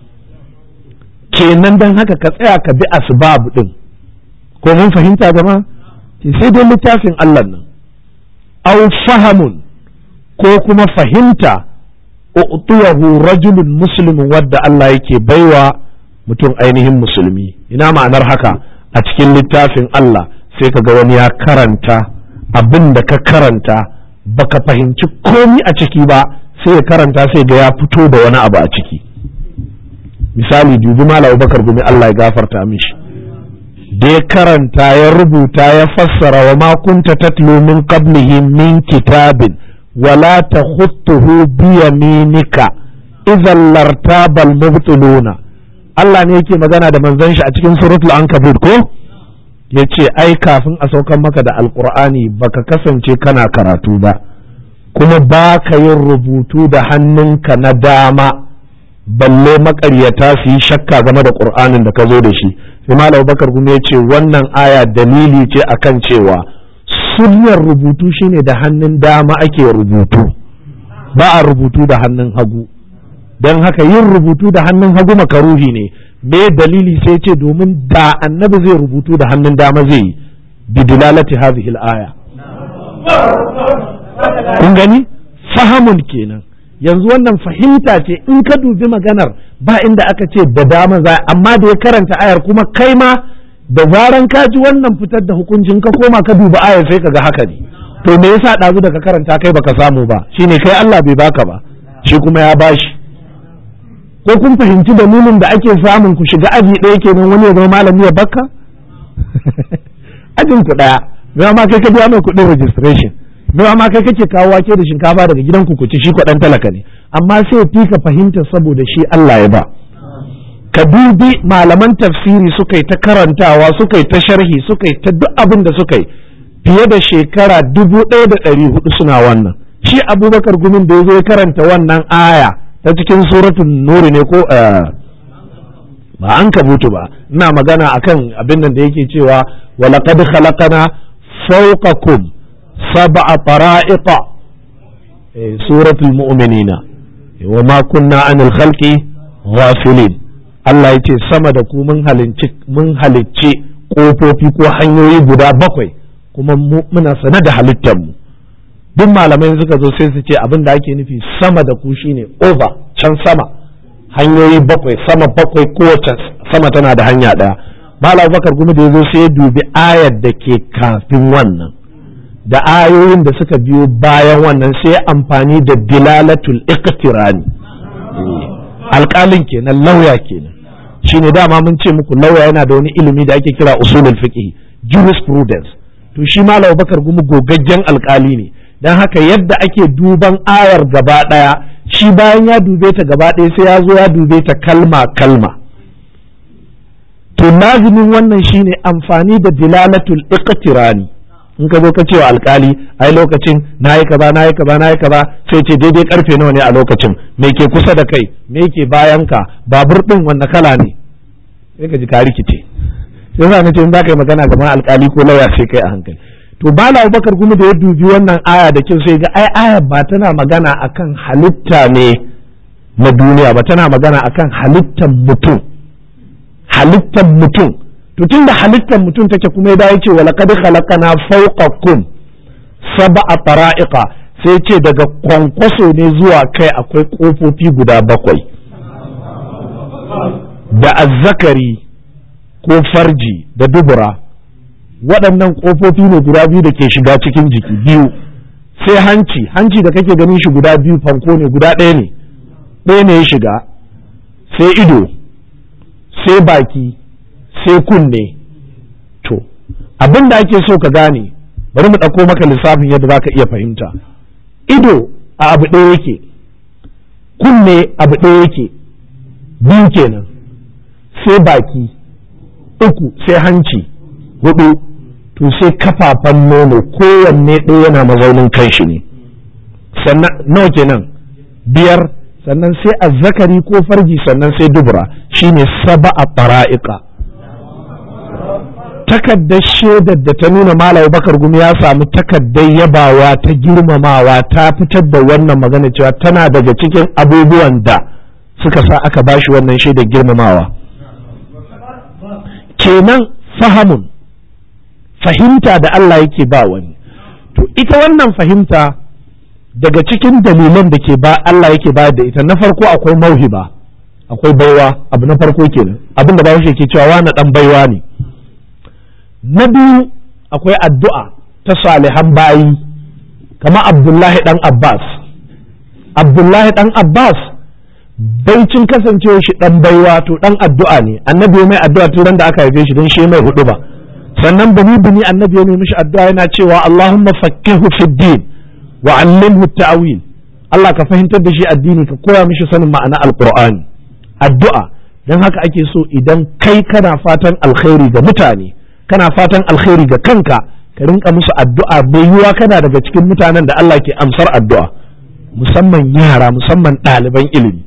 Speaker 1: kenan dan haka ka tsaya ka bi asbab din ko mun fahimta jama'a sai dai littafin Allah nan aw fahamun ko kuma fahimta u'tiyahu rajulun muslimin wadda Allah yake baiwa mutum ainihin musulmi ina ma'anar haka a cikin littafin Allah sai ka ga wani ya karanta abin da ka karanta baka fahimci komi a ciki ba sai ya karanta sai ga ya fito da wani abu a ciki misali dubi malam bakar gumi Allah ya gafarta mishi da ya karanta ya rubuta ya fassara wa ma kunta tatlu min qablihi min kitabin wala takhutuhu bi yaminika idhan lartabal mubtiluna Allah ne yake magana da manzon shi a cikin suratul ankabut ko yace ai kafin a saukan maka da alqur'ani baka kasance kana karatu ba kuma baka yin rubutu da hannunka na dama balle makaryata su yi shakka game da qur'anin da ka zo da shi sai malam bakar kuma ya ce wannan aya dalili ce akan cewa sunnar rubutu shine da hannun dama ake rubutu ba a rubutu da hannun hagu don haka yin rubutu da hannun hagu makaruhi ne me dalili sai ce domin da annabi zai rubutu da hannun dama zai yi bidilalati hadhihi al-aya kun gani fahamun kenan yanzu wannan fahimta ce in ka dubi maganar ba inda aka ce da dama za amma da ya karanta ayar kuma kai ma da zaran ka ji wannan fitar da hukuncin ka koma ka dubi ayar sai ka ga haka ne to me yasa ɗazu da ka karanta kai baka samu ba shine kai Allah bai baka ba shi kuma ya bashi ko kun fahimci dalilin da ake samun ku shiga aji ɗaya kenan wani ya zama malami ya bakka ajin ku ɗaya me ma kai ka biya mai kuɗin registration me ma kai kake kawo wake da shinkafa daga gidan ku ci shi kwaɗan talaka ne amma sai fi ka fahimta saboda shi Allah ya ba ka dubi malaman tafsiri suka yi ta karantawa suka yi ta sharhi suka yi ta duk abin da suka yi fiye da shekara dubu ɗaya da ɗari hudu suna wannan shi abubakar gumin da ya zo ya karanta wannan aya ta cikin suratun nuri ne ko ba an kabutu ba ina magana akan abin nan da yake cewa walaqad khalaqana fawqakum sab'a tara'iqa suratul mu'minina wa ma kunna anil khalqi ghafilin Allah ya ce sama da ku mun halicci mun halicci kofofi ko hanyoyi guda bakwai kuma muna sane da halittar mu duk malamai suka zo sai su ce abin da ake nufi sama da ku shine over can sama hanyoyi bakwai sama bakwai kowace sama tana da hanya ɗaya malam bakar kuma da ya zo sai ya dubi ayar da ke kafin wannan da ayoyin da suka biyo bayan wannan sai amfani da dilalatul iqtirani alƙalin kenan lauya kenan shine dama mun ce muku lauya yana da wani ilimi da ake kira usulul fiqh jurisprudence to shi malam bakar gumu gogaggen alƙali ne don haka yadda ake duban ayar gaba ɗaya shi bayan ya dube ta gaba ɗaya sai ya zo ya dube ta kalma kalma to lazimin wannan shine amfani da dilalatul iqtirani in ka zo ka cewa alkali ai lokacin nayi kaza nayi kaza nayi kaza sai ce daidai karfe nawa ne a lokacin me ke kusa da kai me ke bayan ka babur din wanne kala ne sai ka ji ka rikice sai za ce in za ka yi magana gaban alkali ko lauya sai kai a hankali to bala abubakar kuma da ya dubi wannan aya da kyau sai ga ai aya ba tana magana akan halitta ne na duniya ba tana magana akan halittar mutum halittar mutum to tunda halittar mutum take kuma ya ce wa laqad khalaqana fawqakum sab'a tara'iqa sai ce daga kwankwaso ne zuwa kai akwai kofofi guda bakwai da azzakari ko farji da dubura waɗannan ƙofofi ne guda biyu da ke shiga cikin jiki biyu sai hanci hanci da kake ganin shi guda biyu fanko ne guda ɗaya ne ɗaya ne ya shiga sai ido sai baki sai kunne to abin da ake so ka gane bari mu ɗauko maka lissafin yadda za ka iya fahimta ido a abu ɗaya yake kunne abu ɗaya yake biyu kenan sai baki uku sai hanci hudu to sai kafafan nono kowanne ɗaya yana mazaunin kanshi ne sannan nawa kenan biyar sannan sai azzakari ko farji sannan sai dubura shine saba a fara'iƙa takaddar shaidar da ta nuna malam bakar gumi ya samu takaddar yabawa ta girmamawa ta fitar da wannan magana cewa tana daga cikin abubuwan da suka sa aka bashi wannan shaidar girmamawa kenan fahamun fahimta da Allah yake ba wani to ita wannan fahimta daga cikin dalilan da ke ba Allah yake bayar da ita na farko akwai mauhiba akwai baiwa abu na farko kenan abin da bawo ke cewa wani dan baiwa ne na biyu akwai addu'a ta salihan bayi kama Abdullahi dan Abbas Abdullahi dan Abbas baicin kasancewa shi dan baiwa to dan addu'a ne annabi mai addu'a tun da aka haife shi don shi mai hudu ba sannan bani bani annabi ya mishi addu'a yana cewa Allahumma fakkihu fid din wa 'allimhu ta'wil Allah ka fahimtar da shi addini ka koya mishi sanin ma'ana alqur'ani addu'a dan haka ake so idan kai kana fatan alkhairi ga mutane kana fatan alkhairi ga kanka ka rinka musu addu'a bai yiwa kana daga cikin mutanen da Allah ke amsar addu'a musamman yara musamman ɗaliban ilimi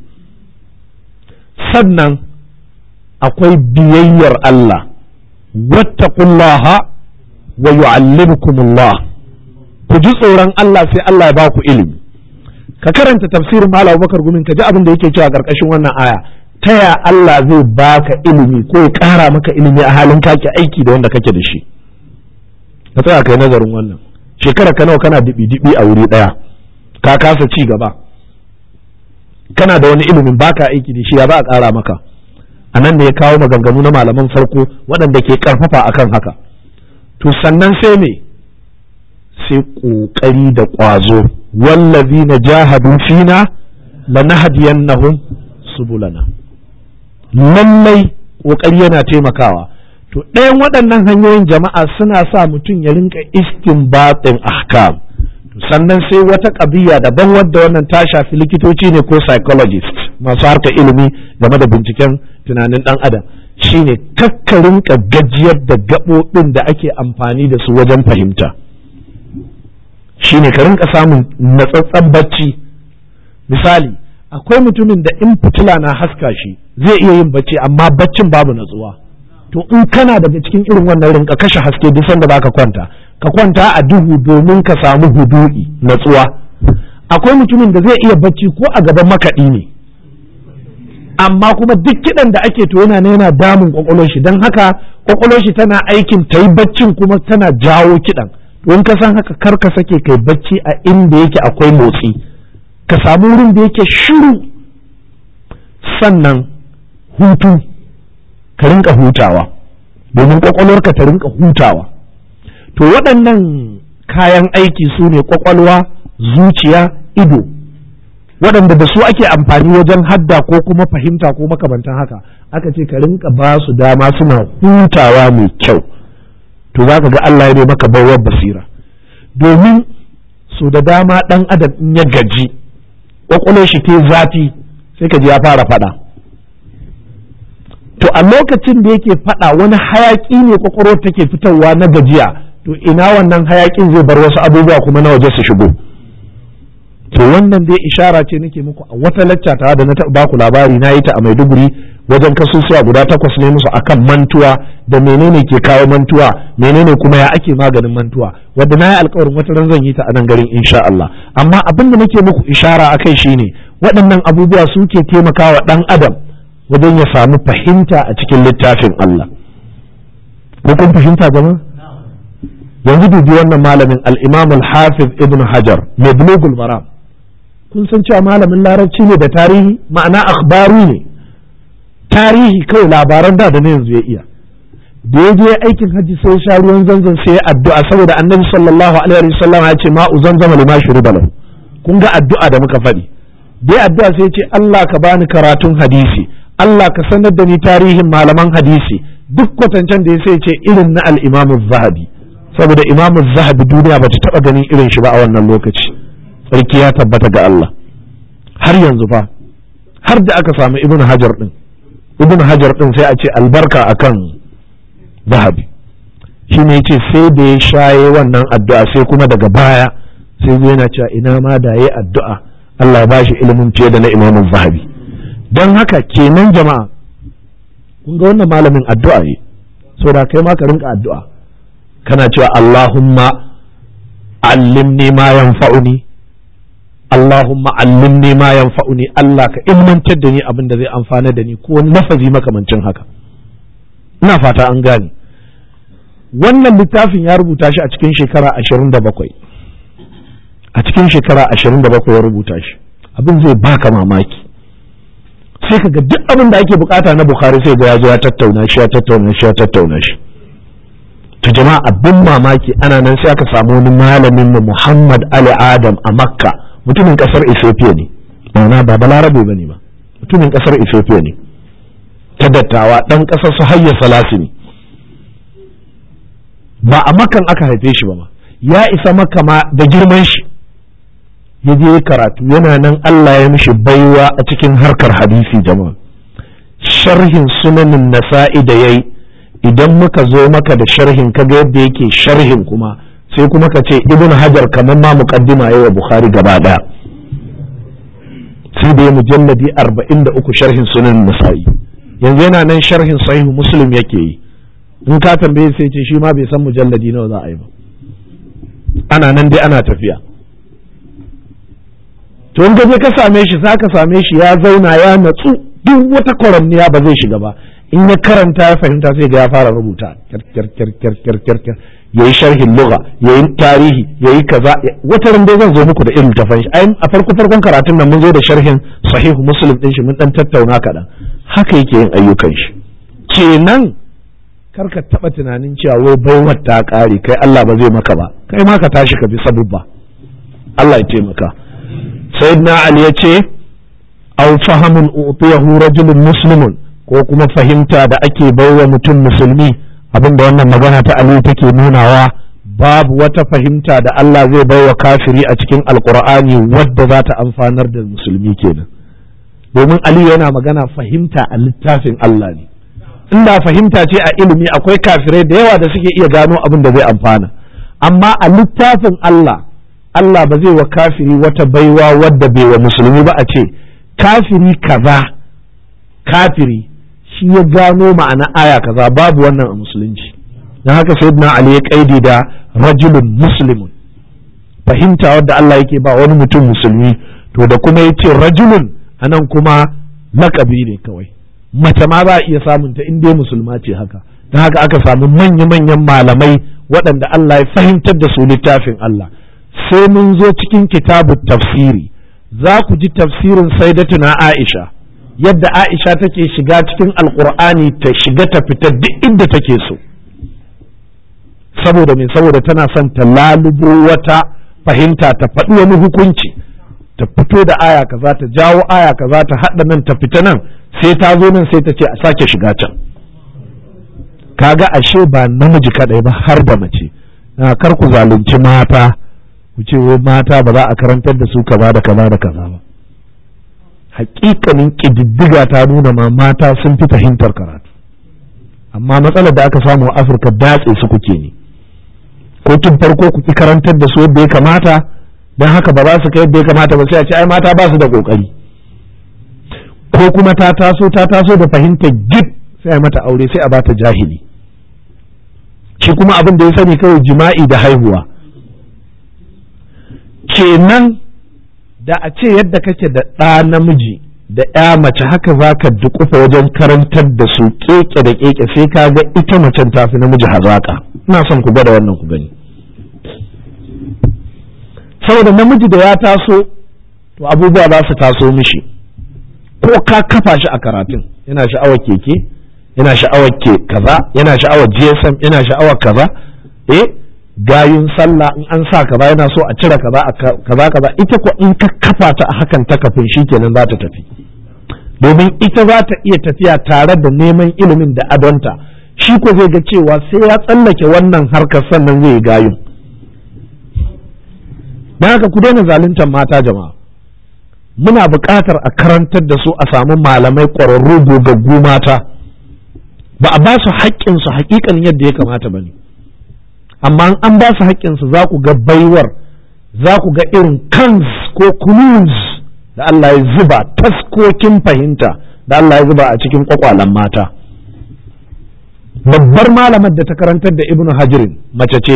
Speaker 1: sannan akwai biyayyar Allah wattaqullaha wa yu'allimukumullah ku ji tsoron Allah sai Allah ya baku ilimi ka karanta tafsirin Malam Bakar Gumin ka ji abin da yake cewa karkashin wannan aya ta ya Allah zai baka ilimi ko ya ƙara maka ilimi a halin kake aiki da wanda kake da shi ka tsaya kai nazarin wannan shekara ka nawa kana dibi dibi a wuri daya ka kasa ci gaba kana da wani ilimin baka aiki da shi ya ba a ƙara maka a nan ne ya kawo maganganu na malaman farko waɗanda ke ƙarfafa akan haka to sannan sai me sai ƙoƙari da ƙwazo wallazi na jahadu fina lanahdiyannahum subulana lallai ƙoƙari yana taimakawa to ɗayan waɗannan hanyoyin jama'a suna sa mutum ya rinka istinbatin ahkam sannan sai wata ƙabiya daban wadda wannan ta shafi likitoci ne ko psychologist masu harka ilimi game da binciken tunanin ɗan adam shine kakkarin gajiyar da gaɓoɓin da ake amfani da su wajen fahimta shine ka rinka samun natsatsen bacci misali akwai mutumin da in fitila na haska shi zai iya yin bacci amma baccin babu natsuwa to in kana daga cikin irin wannan rinka kashe haske duk sanda baka kwanta ka kwanta a duhu domin ka samu hudu'i natsuwa akwai mutumin da zai iya bacci ko a gaban makaɗi ne amma kuma duk kiɗan da ake to yana yana damun kwakwalwar shi don haka kwakwalwar shi tana aikin ta yi baccin kuma tana jawo kiɗan to in ka san haka kar ka sake kai bacci a inda yake akwai motsi ka samu wurin da yake shiru sannan hutu ka rinka hutawa domin kwakwalwarka ta rinka hutawa to waɗannan kayan aiki su ne kwakwalwa zuciya ido waɗanda da su ake amfani wajen hadda ko kuma fahimta ko makamantan haka aka ce ka rinka ba su dama suna hutawa mai kyau to za ka ga Allah ya maka baiwar basira domin su da dama ɗan adam in ya gaji kwakwalwar shi ta zafi sai ka ji ya fara faɗa to a lokacin da yake faɗa wani hayaƙi ne kwakwalwar take fitarwa na gajiya to ina wannan hayaƙin zai bar wasu abubuwa kuma na waje su shigo to wannan dai ishara ce nake muku a wata lacca ta da na taɓa baku labari na yi ta a Maiduguri wajen kasusuwa guda takwas ne musu akan mantuwa da menene ke kawo mantuwa menene kuma ya ake maganin mantuwa wadda na yi alkawarin wata ran zan yi ta a nan garin insha Allah amma abin da nake muku ishara akai shine waɗannan abubuwa suke taimakawa ɗan adam wajen ya samu fahimta a cikin littafin Allah ko kun fahimta jama'a yanzu dubi wannan malamin al-Imam al-Hafiz Ibn Hajar mai Bulughul Maram kun san cewa malamin larabci ne da tarihi ma'ana akhbaru ne tarihi kawai labaran da da na yanzu ya iya da ya je aikin hajji sai sha ruwan zanzan sai ya addu'a saboda annabi sallallahu alaihi wasallam ya ce ma'u zanzama lima shuriba lahu kun ga addu'a da muka faɗi dai addu'a sai ya ce Allah ka bani karatun hadisi Allah ka sanar da ni tarihin malaman hadisi duk kwatancen da ya sai ce irin na al-Imam zahabi saboda Imam zahabi duniya bata taba ganin irin shi ba a wannan lokaci sarki ya tabbata ga Allah har yanzu fa har da aka samu Ibn Hajar din Ibn Hajar din sai a ce albarka akan zahabi shi ne ce sai da ya shaye wannan addu'a sai kuma daga baya sai zai yana cewa ina ma da ya addu'a Allah ba shi ilimin fiye da na imamun zahabi don haka kenan jama'a kun ga wannan malamin addu'a ne so da kai ma ka rinka addu'a kana cewa Allahumma allimni ma yanfa'uni Allahumma allimni ma yanfa'uni Allah ka ilmantar da ni abin da zai amfana da ni ko wani lafazi makamancin haka ina fata an gane wannan littafin ya rubuta shi a cikin shekara ashirin da bakwai a cikin shekara ashirin da bakwai ya rubuta shi abin zai baka mamaki sai ka ga duk abin da ake bukata na bukhari sai ga ya ya tattauna shi ya tattauna shi ya tattauna shi to jama'a abin mamaki ana nan sai aka samu wani malamin mu Muhammad Ali Adam a Makka mutumin kasar Ethiopia ne ma'ana ba balarabe bane ba mutumin kasar Ethiopia ne ta dattawa ɗan ƙasar su hayya salasi ne ba a makan aka haife shi ba ma ya isa maka ma da girman shi ya je karatu yana nan Allah ya mishi baiwa a cikin harkar hadisi jama'a sharhin sunanin nasa'i da yayi idan muka zo maka da sharhin kaga yadda yake sharhin kuma sai kuma ka ce ibn hajar kamar ma muqaddima yayi wa bukhari gaba daya sai da ya mujalladi 43 sharhin sunanin nasa'i yanzu yana nan sharhin sahihu muslim yake yi in ka tambaye sai ce shi ma bai san mujalladi nawa za a yi ba ana nan dai ana tafiya to in je ka same shi za ka same shi ya zauna ya natsu duk wata kwaramniya ba zai shiga ba in ya karanta ya fahimta sai ga ya fara rubuta kyar ya yi sharhin lugha ya yi tarihi ya yi kaza wata ran dai zan zo muku da irin tafan shi a farko farkon karatun nan mun zo da sharhin sahihu muslim din shi mun dan tattauna kaɗan haka yake yin ayyukan shi kenan kar ka taɓa tunanin cewa wai baiwar ta ƙare kai Allah ba zai maka ba kai ma ka tashi ka bi sabubba Allah ya taimaka sayyidina Ali ya ce aw fahamun utiyahu rajulun muslimun ko kuma fahimta da ake baiwa mutum musulmi abinda wannan magana ta Ali take nunawa babu wata fahimta da Allah zai baiwa kafiri a cikin alkur'ani wadda za ta amfanar da musulmi kenan domin Ali yana magana fahimta a littafin Allah ne inda fahimta ce a ilimi akwai kafirai da yawa da suke iya gano abin da zai amfana amma a littafin Allah Allah ba zai wa kafiri wata baiwa wadda bai wa musulmi ba a ce kafiri kaza kafiri shi ya gano ma'ana aya kaza babu wannan a musulunci don haka sayyidina Ali ya kaidi da rajulun muslimun fahimta wadda Allah yake ba wani mutum musulmi to da kuma yace rajulun anan kuma lakabi ne kawai mace ma za a iya samun ta inda musulma ce haka don haka aka samu manya-manyan malamai waɗanda Allah ya fahimtar da su littafin Allah sai mun zo cikin kitabu tafsiri za ku ji tafsirin saidatuna Aisha yadda Aisha take shiga cikin alkur'ani ta shiga ta fita duk inda take so saboda me saboda tana son ta lalubo wata fahimta ta faɗi wani hukunci ta fito da aya kaza ta jawo aya kaza ta haɗa nan ta fita nan sai ta zo nan sai ta ce a sake shiga can kaga ashe ba namiji kadai ba har da mace kar ku zalunci mata ku ce wai mata ba za a karantar da su kaza da kaza da kaza ba hakikanin ƙididdiga ta nuna ma mata sun fi fahimtar karatu amma matsalar da aka samu a afirka datse su kuke ne ko tun farko ku ki karantar da su yadda ya kamata don haka ba za su kai yadda ya kamata ba sai a ce ai mata ba su da kokari ko kuma ta taso ta taso da fahimtar gid sai a mata aure sai a bata jahili shi kuma abin da ya sani kawai jima'i da haihuwa kenan da a ce yadda kake da ɗa namiji da ya mace haka za ka dukufa wajen karantar da su keke da keke sai ka ga ita macen tafi namiji hazaka ina son ku gwada wannan ku gani saboda namiji da ya taso to abubuwa za su taso mishi ko ka kafa shi a karatun yana sha'awar keke yana sha'awar ke kaza yana sha'awar gsm yana sha'awar kaza eh gayun sallah in an sa kaza yana so a cire kaza kaza kaza ita ko in ka kafa ta a hakan ta kafin shikenan za ta tafi domin ita za ta iya tafiya tare da neman ilimin da adonta shi ko zai ga cewa sai ya tsallake wannan harkar sannan zai yi gayun don haka ku daina zaluntar mata jama'a muna buƙatar a karantar da su a samu malamai ƙwararru gogaggu mata ba a ba su haƙƙinsu haƙiƙan yadda ya kamata ba ne amma an ba su haƙƙinsu za ku ga baiwar za ku ga irin kans ko kunuz da Allah ya zuba taskokin fahimta da Allah ya zuba a cikin kwakwalen mata babbar malamar da ta karantar da ibnu hajirin mace ce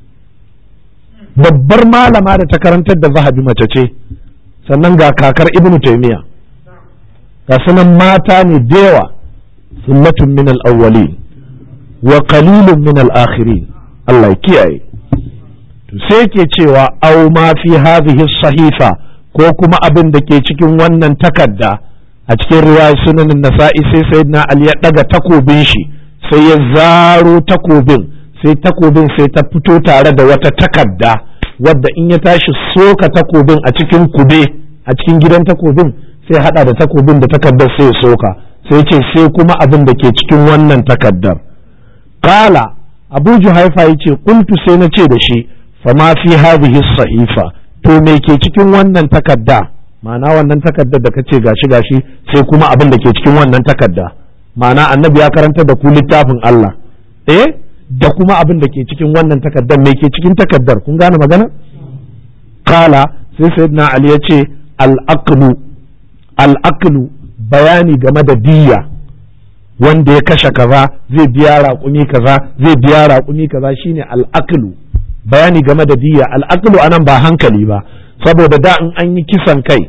Speaker 1: babbar malama da ta karantar da zahabi mace ce sannan ga kakar ibnu taimiya ga sunan mata ne da yawa sullatun min al-awwalin wa qalilun min al-akhirin Allah ya kiyaye to sai ke cewa au ma fi hadhihi sahifa ko kuma abin da ke cikin wannan takarda a cikin riwayar sunanin nasa'i sai sayyidina ali ya daga takobin shi sai ya zaro takobin sai takobin sai ta fito tare da wata takarda wadda in ya tashi soka takobin a cikin kube a cikin gidan takobin sai hada da takobin da takardar sai ya soka sai ce sai kuma abin da ke cikin wannan takardar kala abu juhaifa ya ce kultu sai na ce da shi fama fi hadhihi sahifa to me ke cikin wannan takarda ma'ana wannan takardar da kace gashi gashi sai kuma abin da ke cikin wannan takarda ma'ana annabi ya karanta da ku littafin Allah eh da kuma abin da ke cikin wannan takardar me ke cikin takardar kun gane magana kala sai sayyidina ali ya ce al-aqlu al-aqlu bayani game da diyya wanda ya kashe kaza zai biya raƙumi kaza zai biya raƙumi kaza shine al-aqlu bayani game da diyya al-aqlu anan ba hankali ba saboda da in an yi kisan kai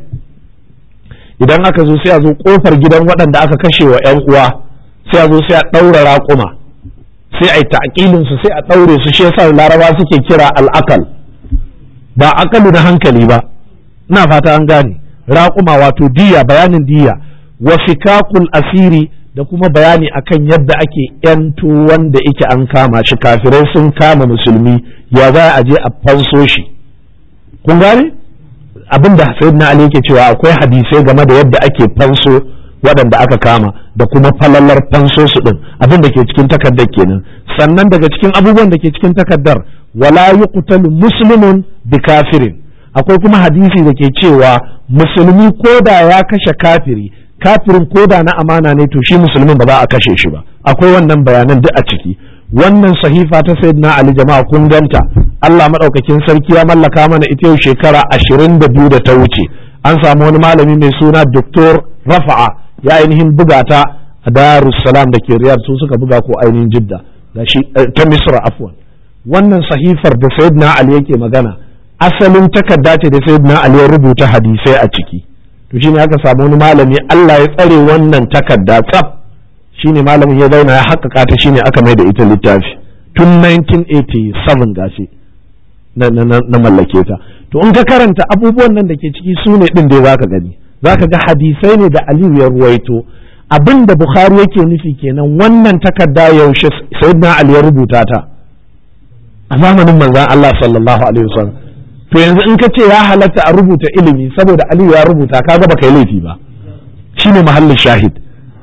Speaker 1: idan aka zo sai a zo kofar gidan waɗanda aka kashe wa 'yan uwa sai a zo sai a ɗaura raƙuma sai a yi ta'aƙilin su sai a ɗaure su shi yasa laraba suke kira al'akal ba akalu na hankali ba ina fata an gane raƙuma wato diya bayanin diya wa fikakul asiri da kuma bayani akan yadda ake yanto wanda yake an kama shi kafirai sun kama musulmi ya za a je a fanso shi kun gane abin da sayyidina ali yake cewa akwai hadisai game da yadda ake fanso waɗanda aka kama da kuma falalar fanso su ɗin abin da ke cikin takardar kenan sannan daga cikin abubuwan da ke cikin takardar wala yuqtalu muslimun bi kafirin akwai kuma hadisi da ke cewa musulmi ko da ya kashe kafiri kafirin ko da na amana ne to shi musulmin ba za a kashe shi ba akwai wannan bayanan duk a ciki wannan sahifa ta sayyidina ali jama'a kun ganta Allah madaukakin sarki ya mallaka mana ita yau shekara ashirin da biyu da ta wuce an samu wani malami mai suna Dr. Rafa'a ya ainihin buga ta a Darussalam da ke Riyadh su suka buga ko ainihin Jidda gashi ta Misra afwan wannan sahifar da sayyidina Ali yake magana asalin takarda ce da sayyidina Ali ya rubuta hadisai a ciki to shine aka samu wani malami Allah ya tsare wannan takarda tsaf shine malamin ya zauna ya haƙƙaƙa ta shine aka mai da ita littafi tun 1987 gashi na, na, na, na mallake ta to in ka karanta abubuwan nan da ke ciki su ne ɗin da za ka gani za ka ga hadisai ne da aliyu ya ruwaito abin da bukhari yake nufi kenan wannan takarda yaushe sayyidina ali ya rubuta ta a zamanin manzon Allah sallallahu alaihi wasallam to yanzu in ka ce ya halatta a rubuta ilimi saboda aliyu ya rubuta kaga baka yi laifi ba shine mahallin shahid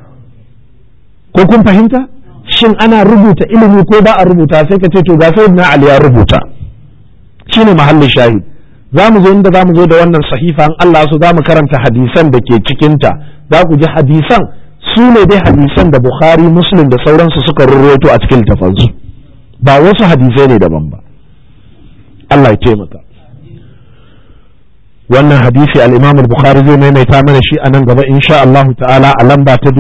Speaker 1: ko kun fahimta shin ana rubuta ilimi ko ba a rubuta sai ka ce to ga sayyidina ali ya rubuta shine mahallin shahid za mu zo inda za mu zo da wannan sahifa in Allah so za mu karanta hadisan da ke cikinta za ku ji hadisan su ne dai hadisan da Bukhari Muslim da sauransu suka rurroto a cikin tafansu ba wasu hadisai ne daban ba Allah ya taimaka wannan hadisi al-Imam al-Bukhari zai maimaita mana shi a nan gaba insha Allah ta'ala a lamba ta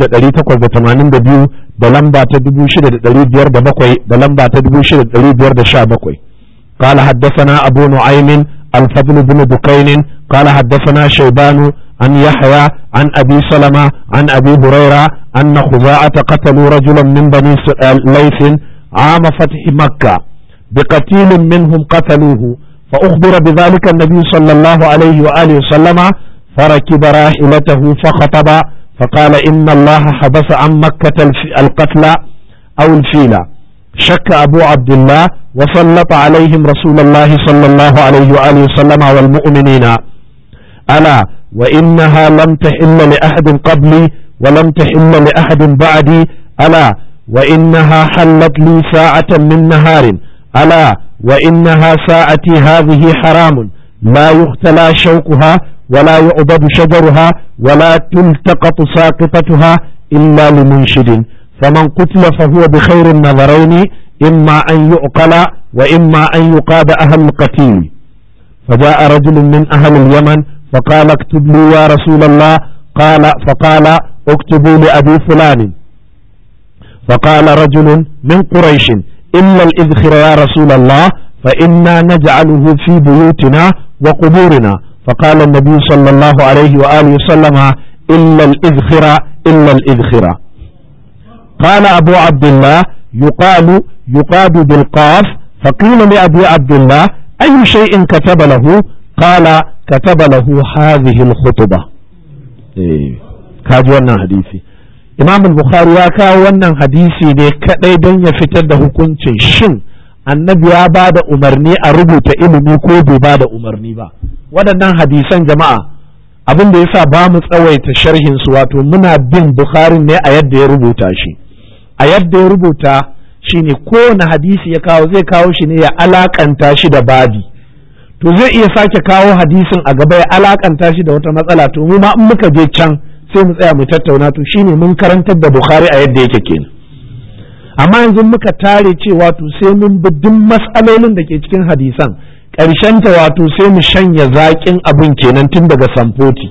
Speaker 1: 2882 da lamba ta 6507 da lamba ta 6517 قال حدثنا أبو نعيم الفضل بن بكين قال حدثنا شيبان عن يحيى عن أبي سلمة عن أبي هريرة أن خزاعة قتلوا رجلا من بني ليث عام فتح مكة بقتيل منهم قتلوه فأخبر بذلك النبي صلى الله عليه وآله وسلم فركب راحلته فخطب فقال إن الله حبس عن مكة القتل أو الفيلة شك أبو عبد الله وسلط عليهم رسول الله صلى الله عليه وآله وسلم والمؤمنين ألا وإنها لم تحل لأحد قبلي ولم تحل لأحد بعدي ألا وإنها حلت لي ساعة من نهار ألا وإنها ساعتي هذه حرام لا يختلى شوكها ولا يعبد شجرها ولا تلتقط ساقطتها إلا لمنشد فمن قتل فهو بخير النظرين إما أن يعقل وإما أن يقاد أهل القتيل فجاء رجل من أهل اليمن فقال اكتب لي يا رسول الله قال فقال اكتبوا لأبي فلان فقال رجل من قريش إلا الإذخر يا رسول الله فإنا نجعله في بيوتنا وقبورنا فقال النبي صلى الله عليه وآله وسلم إلا الإذخر إلا الإذخر قال أبو عبد الله يقال يقاد بالقاف فقيل لأبي عبد الله أي شيء كتب له قال كتب له هذه الخطبة إيه. كاجوانا حديثي imam bukhari ya kawo wannan hadisi ne kadai don ya fitar da hukuncin shin annabi ya ba da umarni a rubuta ilimi ko bai ba da umarni ba waɗannan hadisan jama'a abin da yasa ba mu tsawaita sharhin su wato muna bin bukhari ne a yadda ya rubuta shi a yadda ya rubuta shine kowane hadisi ya kawo zai kawo shi ne ya alakanta shi da babi to zai iya sake kawo hadisin a gaba ya alakanta shi da wata matsala to mu ma in muka je can sai mu tsaya mu tattauna to shine mun karantar da Bukhari a yadda yake kenan amma yanzu muka tare cewa to sai mun bi duk mas'alolin da ke cikin hadisan ƙarshen ta wato sai mu shanya zaƙin abin kenan tun daga samfoti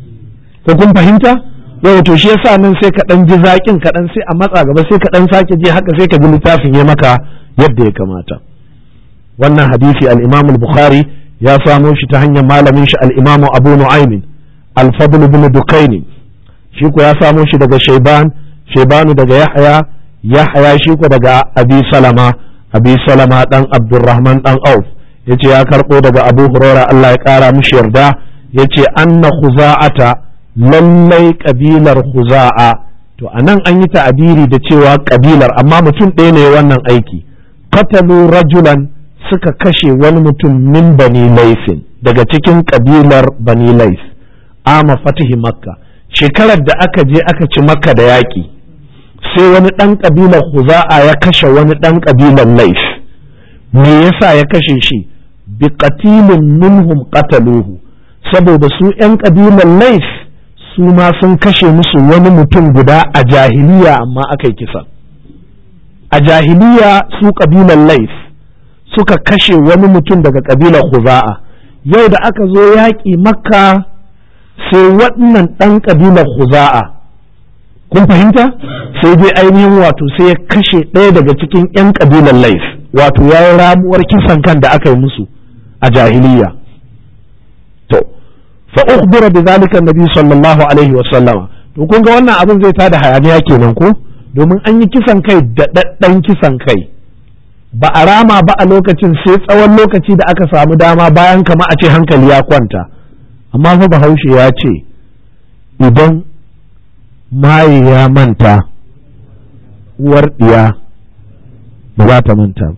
Speaker 1: ko kun fahimta yau to shi yasa nan sai ka dan ji zaƙin ka dan sai a matsa gaba sai ka dan sake je haka sai ka ji littafin ya maka yadda ya kamata wannan hadisi al-Imam al-Bukhari ya samo shi ta hanyar malamin shi al-Imam Abu Nu'aym al-Fadl ibn Dukaini shi ko ya samo shi daga shaiban shaibanu daga yahya yahya shi ko daga abi salama abi salama dan abdurrahman dan auf yace ya karbo daga abu huraira Allah ya kara mishi yarda yace anna khuza'ata lallai kabilar khuza'a to anan an yi ta'abiri da cewa kabilar amma mutum ɗaya ne wannan aiki qatalu rajulan suka kashe wani mutum min bani laisin daga cikin kabilar bani lais ama fatihi makka shekarar da aka je aka ci makka da yaƙi sai wani ɗan ƙabilar huza'a ya kashe wani ɗan ƙabilar laif me yasa ya kashe shi bi qatilin minhum qataluhu saboda su ƴan ƙabilar laif su ma sun kashe musu wani mutum guda a jahiliya amma aka yi kisa a jahiliya su ƙabilar laif suka kashe wani mutum daga ƙabilar huza'a yau da aka zo yaƙi makka sai waɗannan ɗan ƙabilar huza'a kun fahimta sai dai ainihin wato sai ya kashe ɗaya daga cikin 'yan ƙabilar laif wato ya yi ramuwar kisan kan da aka yi musu a jahiliya to fa ukhbira bi zalika nabi sallallahu alaihi wa sallama to kun ga wannan abin zai tada hayaniya kenan ko domin an yi kisan kai da daddan kisan kai ba a rama ba a lokacin sai tsawon lokaci da aka samu dama bayan kama a ce hankali ya kwanta amma fa bahaushe ya ce idan maye ya manta uwar ɗiya ba za ta manta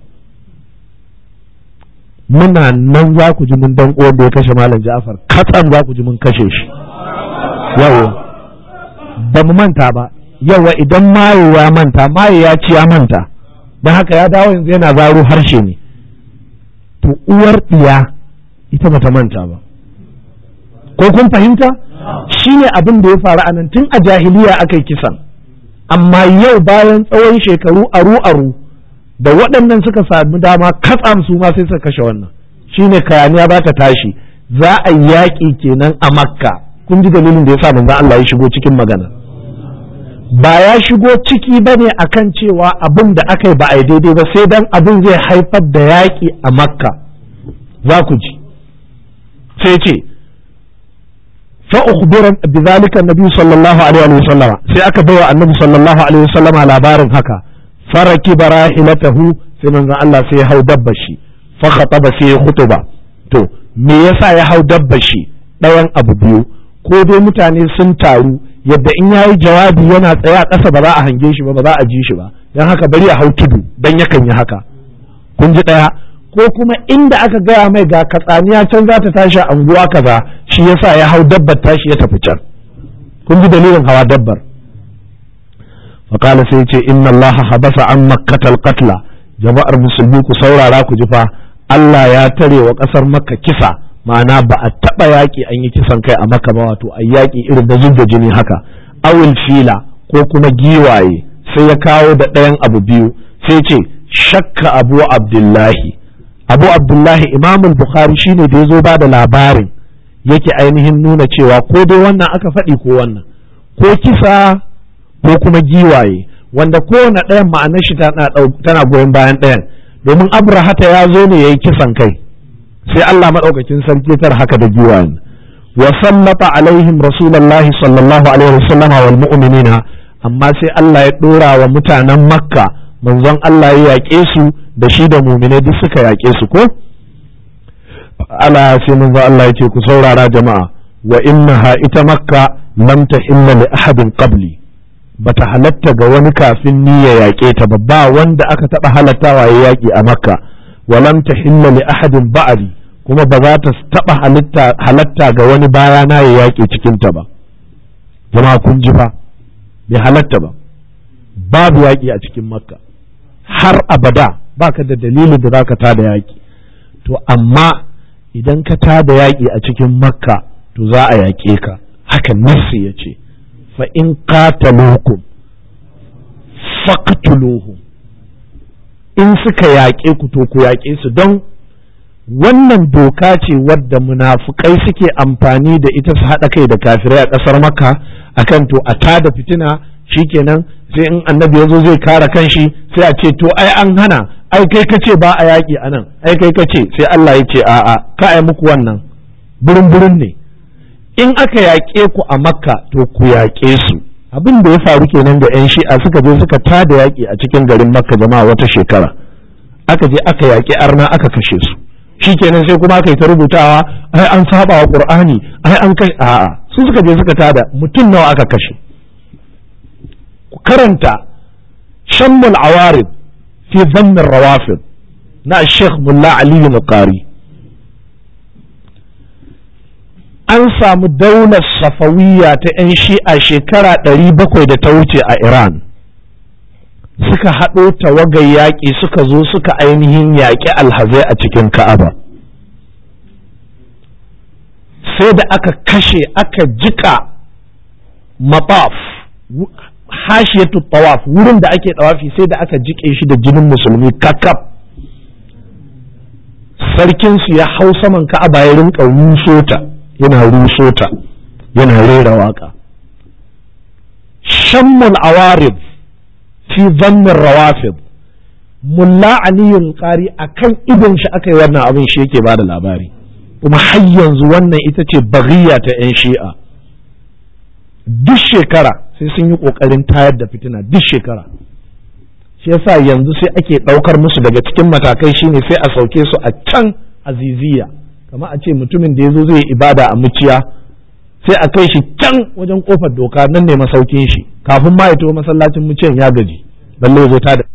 Speaker 1: muna nan za ku ji mun dan uwan da ya kashe malam Ja'far katsam za ku ji mun kashe shi yawa ba mu manta ba yawa idan maye ya manta maye ya ci ya manta don haka ya dawo yanzu yana zaro harshe ne to uwar ɗiya ita bata manta ba ko kun fahimta shi ne abin da ya faru a nan tun a jahiliya aka yi kisan amma yau bayan tsawon shekaru aru-aru da waɗannan suka sami dama katsam su ma sai suka kashe wannan shi ne kayaniya ba ta tashi za a yaƙi kenan a makka kun ji dalilin da ya sa manzon Allah ya shigo cikin magana ba ya shigo ciki ba ne akan cewa abin da aka yi ba a yi daidai ba sai dan abin zai haifar da yaƙi a makka za ku ji sai ce فأخبر بذلك النبي صلى الله عليه وسلم sai aka baiwa annabi sallallahu alaihi wasallam labarin haka faraki barahilatahu sai manzon Allah sai ya hau dabba shi fa khataba sai ya khutuba to me yasa ya hau dabba shi ɗayan abu biyu ko dai mutane sun taru yadda in yayi jawabi yana tsaye a ƙasa ba za a hange shi ba ba za a ji shi ba dan haka bari ya hau tudu dan yakan yi haka kun ji ɗaya ko kuma inda aka gaya mai ga katsaniya can za ta tashi anguwa kaza shi yasa ya hau dabbar tashi ya tafi can kun ji dalilin hawa dabbar faƙala sai ce inna Allah habasa an makkatal qatla jama'ar musulmi ku saurara ku ji fa Allah ya tare wa ƙasar makka kisa ma'ana ba a taɓa yaƙi an yi kisan kai a makka ba wato a yaƙi irin da zubda jini haka awil fila ko kuma giwaye sai ya kawo da ɗayan abu biyu sai ce shakka abu abdullahi abu abdullahi imamul bukhari shine da ya zo ba da labarin yake ainihin nuna cewa ko dai wannan aka faɗi ko wannan ko kisa ko kuma giwaye wanda kowane ɗayan ma'anar shi tana goyon bayan ɗayan domin abrahata ya zo ne ya yi kisan kai sai allah maɗaukakin sarki tar haka da giwayen wa sallata alaihim rasulullahi sallallahu alaihi wasallam wal mu'minina amma sai allah ya ɗora wa mutanen makka manzon allah ya yaƙe su da shi da muminai duk suka yaƙe su ko ala sai manzo Allah ya ce ku saurara jama'a wa innaha ita makka lam tahilla li ahadin qabli bata halatta ga wani kafin ni ya yaƙe ta ba ba wanda aka taɓa halattawa ya yaƙi a makka wa lam tahilla li ahadin ba'di kuma ba za ta taɓa halatta halatta ga wani baya na ya yaƙe cikin ta ba jama'a kun ji fa bai halatta ba babu yaƙi a cikin makka har abada baka da dalilin da zaka tada yaƙi to amma idan ka tada yaƙi a cikin makka to za a yaƙe ka haka nassi ya ce fa in qataluukum faqtuluhum in suka yaƙe ku to ku yaƙe su don wannan doka ce wadda munafukai suke amfani da ita su haɗa kai da kafirai a ƙasar makka akan to a tada fitina shikenan sai in annabi ya zo zai kare kanshi sai a ce to ai an hana ai kai ka ce ba a yaƙi a nan ai kai ka ce sai Allah ya ce a'a ka ai muku wannan burin burin ne in aka yaƙe ku a makka to ku yaƙe su abin da ya faru kenan da yan shi'a suka je suka tada yaƙi a cikin garin makka jama'a wata shekara aka je aka yaƙi arna aka kashe su shikenan sai kuma aka yi ta rubutawa ai an saba wa qur'ani ai an kai a'a su suka je suka tada mutum nawa aka kashe ku karanta shammul awarid fi dhammin rawafid na Sheikh Mulla Ali al-Qari an samu daular safawiyya ta 'yan shi'a shekara ɗari bakwai da ta wuce a Iran suka haɗo tawagar yaƙi suka zo suka ainihin yaƙi alhazai a cikin Ka'aba sai da aka kashe aka jika mataf hashiyatu tawaf wurin da ake tawafi sai da aka jike shi da jinin musulmi kakaf sarkinsu ya hau saman ka'aba ya rinka rusota yana rusota yana rera waka shammul awarib fi zannin rawafid mulla aliyul qari akan idon shi aka yi wannan abin shi yake bada labari kuma har yanzu wannan ita ce baghiya ta 'yan shi'a duk shekara sai sun yi ƙoƙarin tayar da fitina duk shekara shi yasa yanzu sai ake ɗaukar musu daga cikin matakai shine sai a sauke su a can aziziya kama a ce mutumin da ya zo zai ibada a muciya sai a kai shi can wajen kofar doka nan ne masaukin shi kafin ma ya taho masallacin muciyan ya gaji balle ya zo ta da